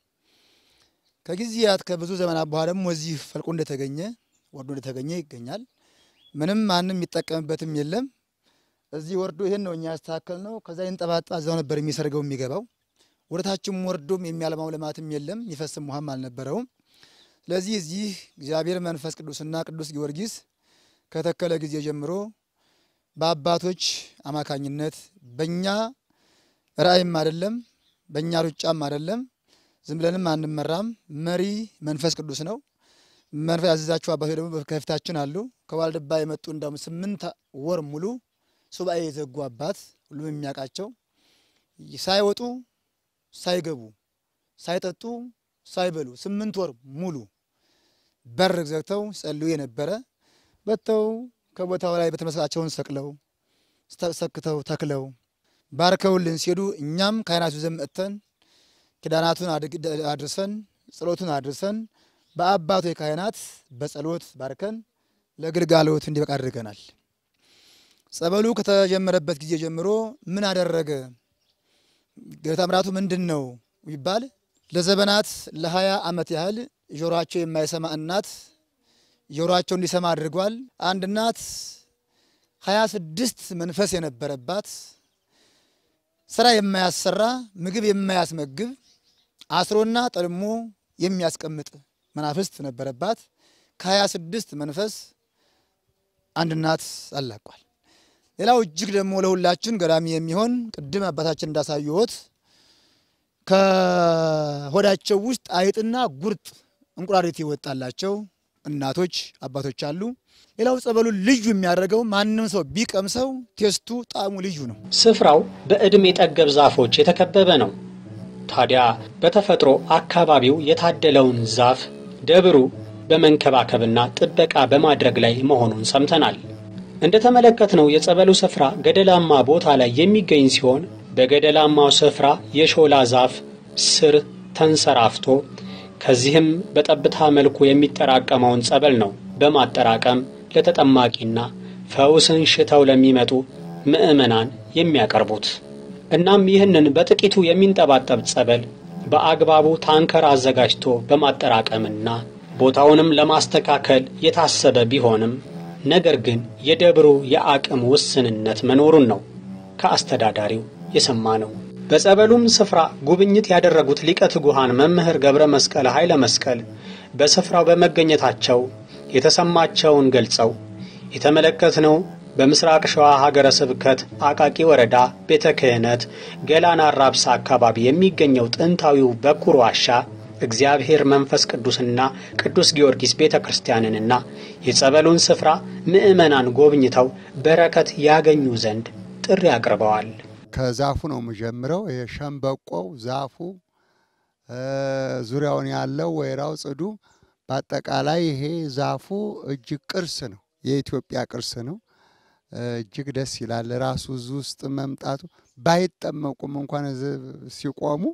ከጊዜያት ከብዙ ዘመናት በኋላ ደግሞ እዚህ ፈልቆ እንደተገኘ ወርዶ እንደተገኘ ይገኛል። ምንም ማንም የሚጠቀምበትም የለም። እዚህ ወርዶ ይሄን ነው እኛ ያስተካከል ነው። ከዛ ይንጠባጣ እዛው ነበር የሚሰርገው የሚገባው። ወደታችም ወርዶም የሚያለማው ልማትም የለም፣ የሚፈስም ውሃም አልነበረውም። ስለዚህ እዚህ እግዚአብሔር መንፈስ ቅዱስና ቅዱስ ጊዮርጊስ ከተከለ ጊዜ ጀምሮ በአባቶች አማካኝነት በእኛ ራእይም አይደለም በእኛ ሩጫም አይደለም ዝም ብለንም አንመራም። መሪ መንፈስ ቅዱስ ነው። መንፈስ ያዘዛቸው አባቶች ደግሞ ከፊታችን አሉ። ከዋልድባ የመጡ እንዳውም ስምንት ወር ሙሉ ሱባኤ የዘጉ አባት ሁሉም የሚያውቃቸው ሳይወጡ ሳይገቡ ሳይጠጡ ሳይበሉ ስምንት ወር ሙሉ በር ዘግተው ጸልዩ የነበረ በተው ከቦታው ላይ በተመስላቸውን ሰቅለው ሰክተው ተክለው ባርከውልን ሲሄዱ እኛም ካህናቱ ዘንድ መጥተን ኪዳናቱን አድርሰን ጸሎቱን አድርሰን በአባቶ ካህናት በጸሎት ባርከን ለግልጋሎት እንዲበቃ አድርገናል። ጸበሉ ከተጀመረበት ጊዜ ጀምሮ ምን አደረገ? ገበታ ምራቱ ምንድን ነው ይባል ለዘመናት ለሀያ ዓመት ያህል ጆሮአቸው የማይሰማ እናት ጆሮአቸው እንዲሰማ አድርጓል። አንድ እናት ሀያ ስድስት መንፈስ የነበረባት ስራ የማያሰራ ምግብ የማያስመግብ አስሮና ጠልሞ የሚያስቀምጥ መናፍስት ነበረባት። ከሀያ ስድስት መንፈስ አንድ እናት አላቋል። ሌላው እጅግ ደግሞ ለሁላችን ገራሚ የሚሆን ቅድም አባታችን እንዳሳየዎት ከሆዳቸው ውስጥ አይጥና ጉርጥ እንቁራሪት ይወጣላቸው እናቶች አባቶች አሉ። ሌላው ጸበሉን ልዩ የሚያደርገው ማንም ሰው ቢቀምሰው ቴስቱ ጣዕሙ ልዩ ነው። ስፍራው በዕድሜ ጠገብ ዛፎች የተከበበ ነው። ታዲያ በተፈጥሮ አካባቢው የታደለውን ዛፍ ደብሩ በመንከባከብና ጥበቃ በማድረግ ላይ መሆኑን ሰምተናል። እንደተመለከትነው የጸበሉ ስፍራ ገደላማ ቦታ ላይ የሚገኝ ሲሆን በገደላማው ስፍራ የሾላ ዛፍ ስር ተንሰራፍቶ ከዚህም በጠብታ መልኩ የሚጠራቀመውን ጸበል ነው በማጠራቀም ለተጠማቂና ፈውስን ሽተው ለሚመጡ ምዕመናን የሚያቀርቡት። እናም ይህንን በጥቂቱ የሚንጠባጠብ ጸበል በአግባቡ ታንከር አዘጋጅቶ በማጠራቀምና ቦታውንም ለማስተካከል የታሰበ ቢሆንም ነገር ግን የደብሩ የአቅም ውስንነት መኖሩን ነው ከአስተዳዳሪው የሰማ ነው። በጸበሉም ስፍራ ጉብኝት ያደረጉት ሊቀ ትጉሃን መምህር ገብረ መስቀል ኃይለ መስቀል በስፍራው በመገኘታቸው የተሰማቸውን ገልጸው የተመለከትነው በምስራቅ ሸዋ ሀገረ ስብከት አቃቂ ወረዳ ቤተ ክህነት ገላና አራብሳ አካባቢ የሚገኘው ጥንታዊው በኩር ዋሻ እግዚአብሔር መንፈስ ቅዱስና ቅዱስ ጊዮርጊስ ቤተ ክርስቲያንንና የጸበሉን ስፍራ ምዕመናን ጎብኝተው በረከት ያገኙ ዘንድ ጥሪ አቅርበዋል። ከዛፉ ነው የምጀምረው። የሸንበቆው ዛፉ ዙሪያውን ያለው ወይራው፣ ጽዱ፣ በአጠቃላይ ይሄ ዛፉ እጅግ ቅርስ ነው፣ የኢትዮጵያ ቅርስ ነው። እጅግ ደስ ይላል። ራሱ እዚህ ውስጥ መምጣቱ ባይጠመቁም እንኳን ሲቆሙ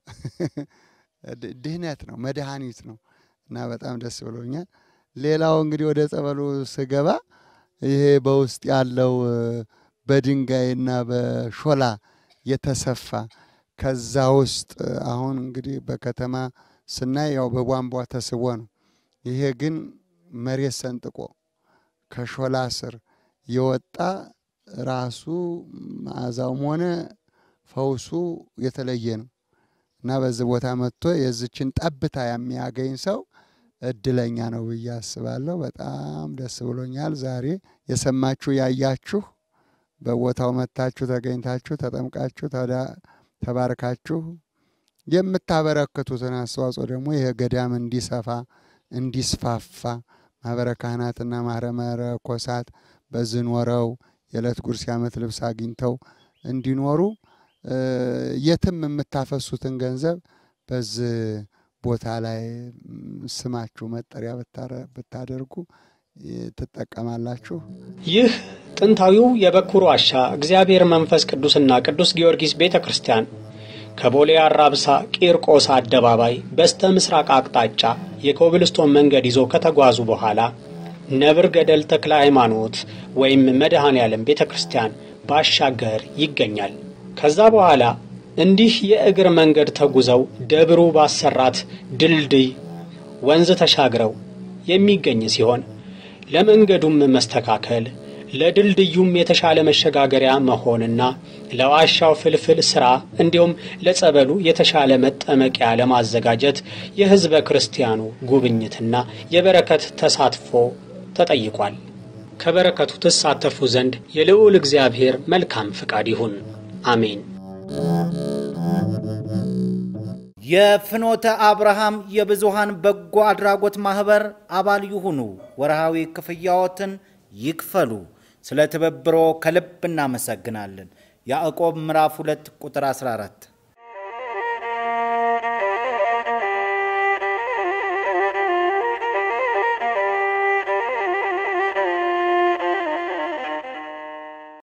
ድህነት ነው፣ መድኃኒት ነው እና በጣም ደስ ብሎኛል። ሌላው እንግዲህ ወደ ጸበሉ ስገባ ይሄ በውስጥ ያለው በድንጋይና በሾላ የተሰፋ ከዛ ውስጥ አሁን እንግዲህ በከተማ ስናይ ያው በቧንቧ ተስቦ ነው። ይሄ ግን መሬት ሰንጥቆ ከሾላ ስር የወጣ ራሱ መዓዛውም ሆነ ፈውሱ የተለየ ነው እና በዚህ ቦታ መጥቶ የዚችን ጠብታ የሚያገኝ ሰው እድለኛ ነው ብዬ አስባለሁ። በጣም ደስ ብሎኛል። ዛሬ የሰማችሁ ያያችሁ በቦታው መጥታችሁ ተገኝታችሁ ተጠምቃችሁ ተባርካችሁ የምታበረክቱትን አስተዋጽኦ ደግሞ ይህ ገዳም እንዲሰፋ እንዲስፋፋ ማህበረ ካህናትና ማህበረ መነኮሳት በዚህ ኖረው የዕለት ጉርስ የዓመት ልብስ አግኝተው እንዲኖሩ የትም የምታፈሱትን ገንዘብ በዚህ ቦታ ላይ ስማችሁ መጠሪያ ብታደርጉ ትጠቀማላችሁ። ይህ ጥንታዊው የበኩር ዋሻ እግዚአብሔር መንፈስ ቅዱስና ቅዱስ ጊዮርጊስ ቤተ ክርስቲያን ከቦሌ አራብሳ ቂርቆስ አደባባይ በስተ ምስራቅ አቅጣጫ የኮብልስቶን መንገድ ይዞ ከተጓዙ በኋላ ነብር ገደል ተክለ ሃይማኖት ወይም መድኃኔ ዓለም ቤተ ክርስቲያን ባሻገር ይገኛል። ከዛ በኋላ እንዲህ የእግር መንገድ ተጉዘው ደብሩ ባሰራት ድልድይ ወንዝ ተሻግረው የሚገኝ ሲሆን ለመንገዱም መስተካከል ለድልድዩም የተሻለ መሸጋገሪያ መሆንና ለዋሻው ፍልፍል ሥራ እንዲሁም ለጸበሉ የተሻለ መጠመቂያ ለማዘጋጀት የሕዝበ ክርስቲያኑ ጉብኝትና የበረከት ተሳትፎ ተጠይቋል። ከበረከቱ ትሳተፉ ዘንድ የልዑል እግዚአብሔር መልካም ፍቃድ ይሁን። አሜን። የፍኖተ አብርሃም የብዙሃን በጎ አድራጎት ማህበር አባል ይሁኑ። ወርሃዊ ክፍያዎትን ይክፈሉ። ስለ ትብብሮ ከልብ እናመሰግናለን። ያዕቆብ ምዕራፍ 2 ቁጥር 14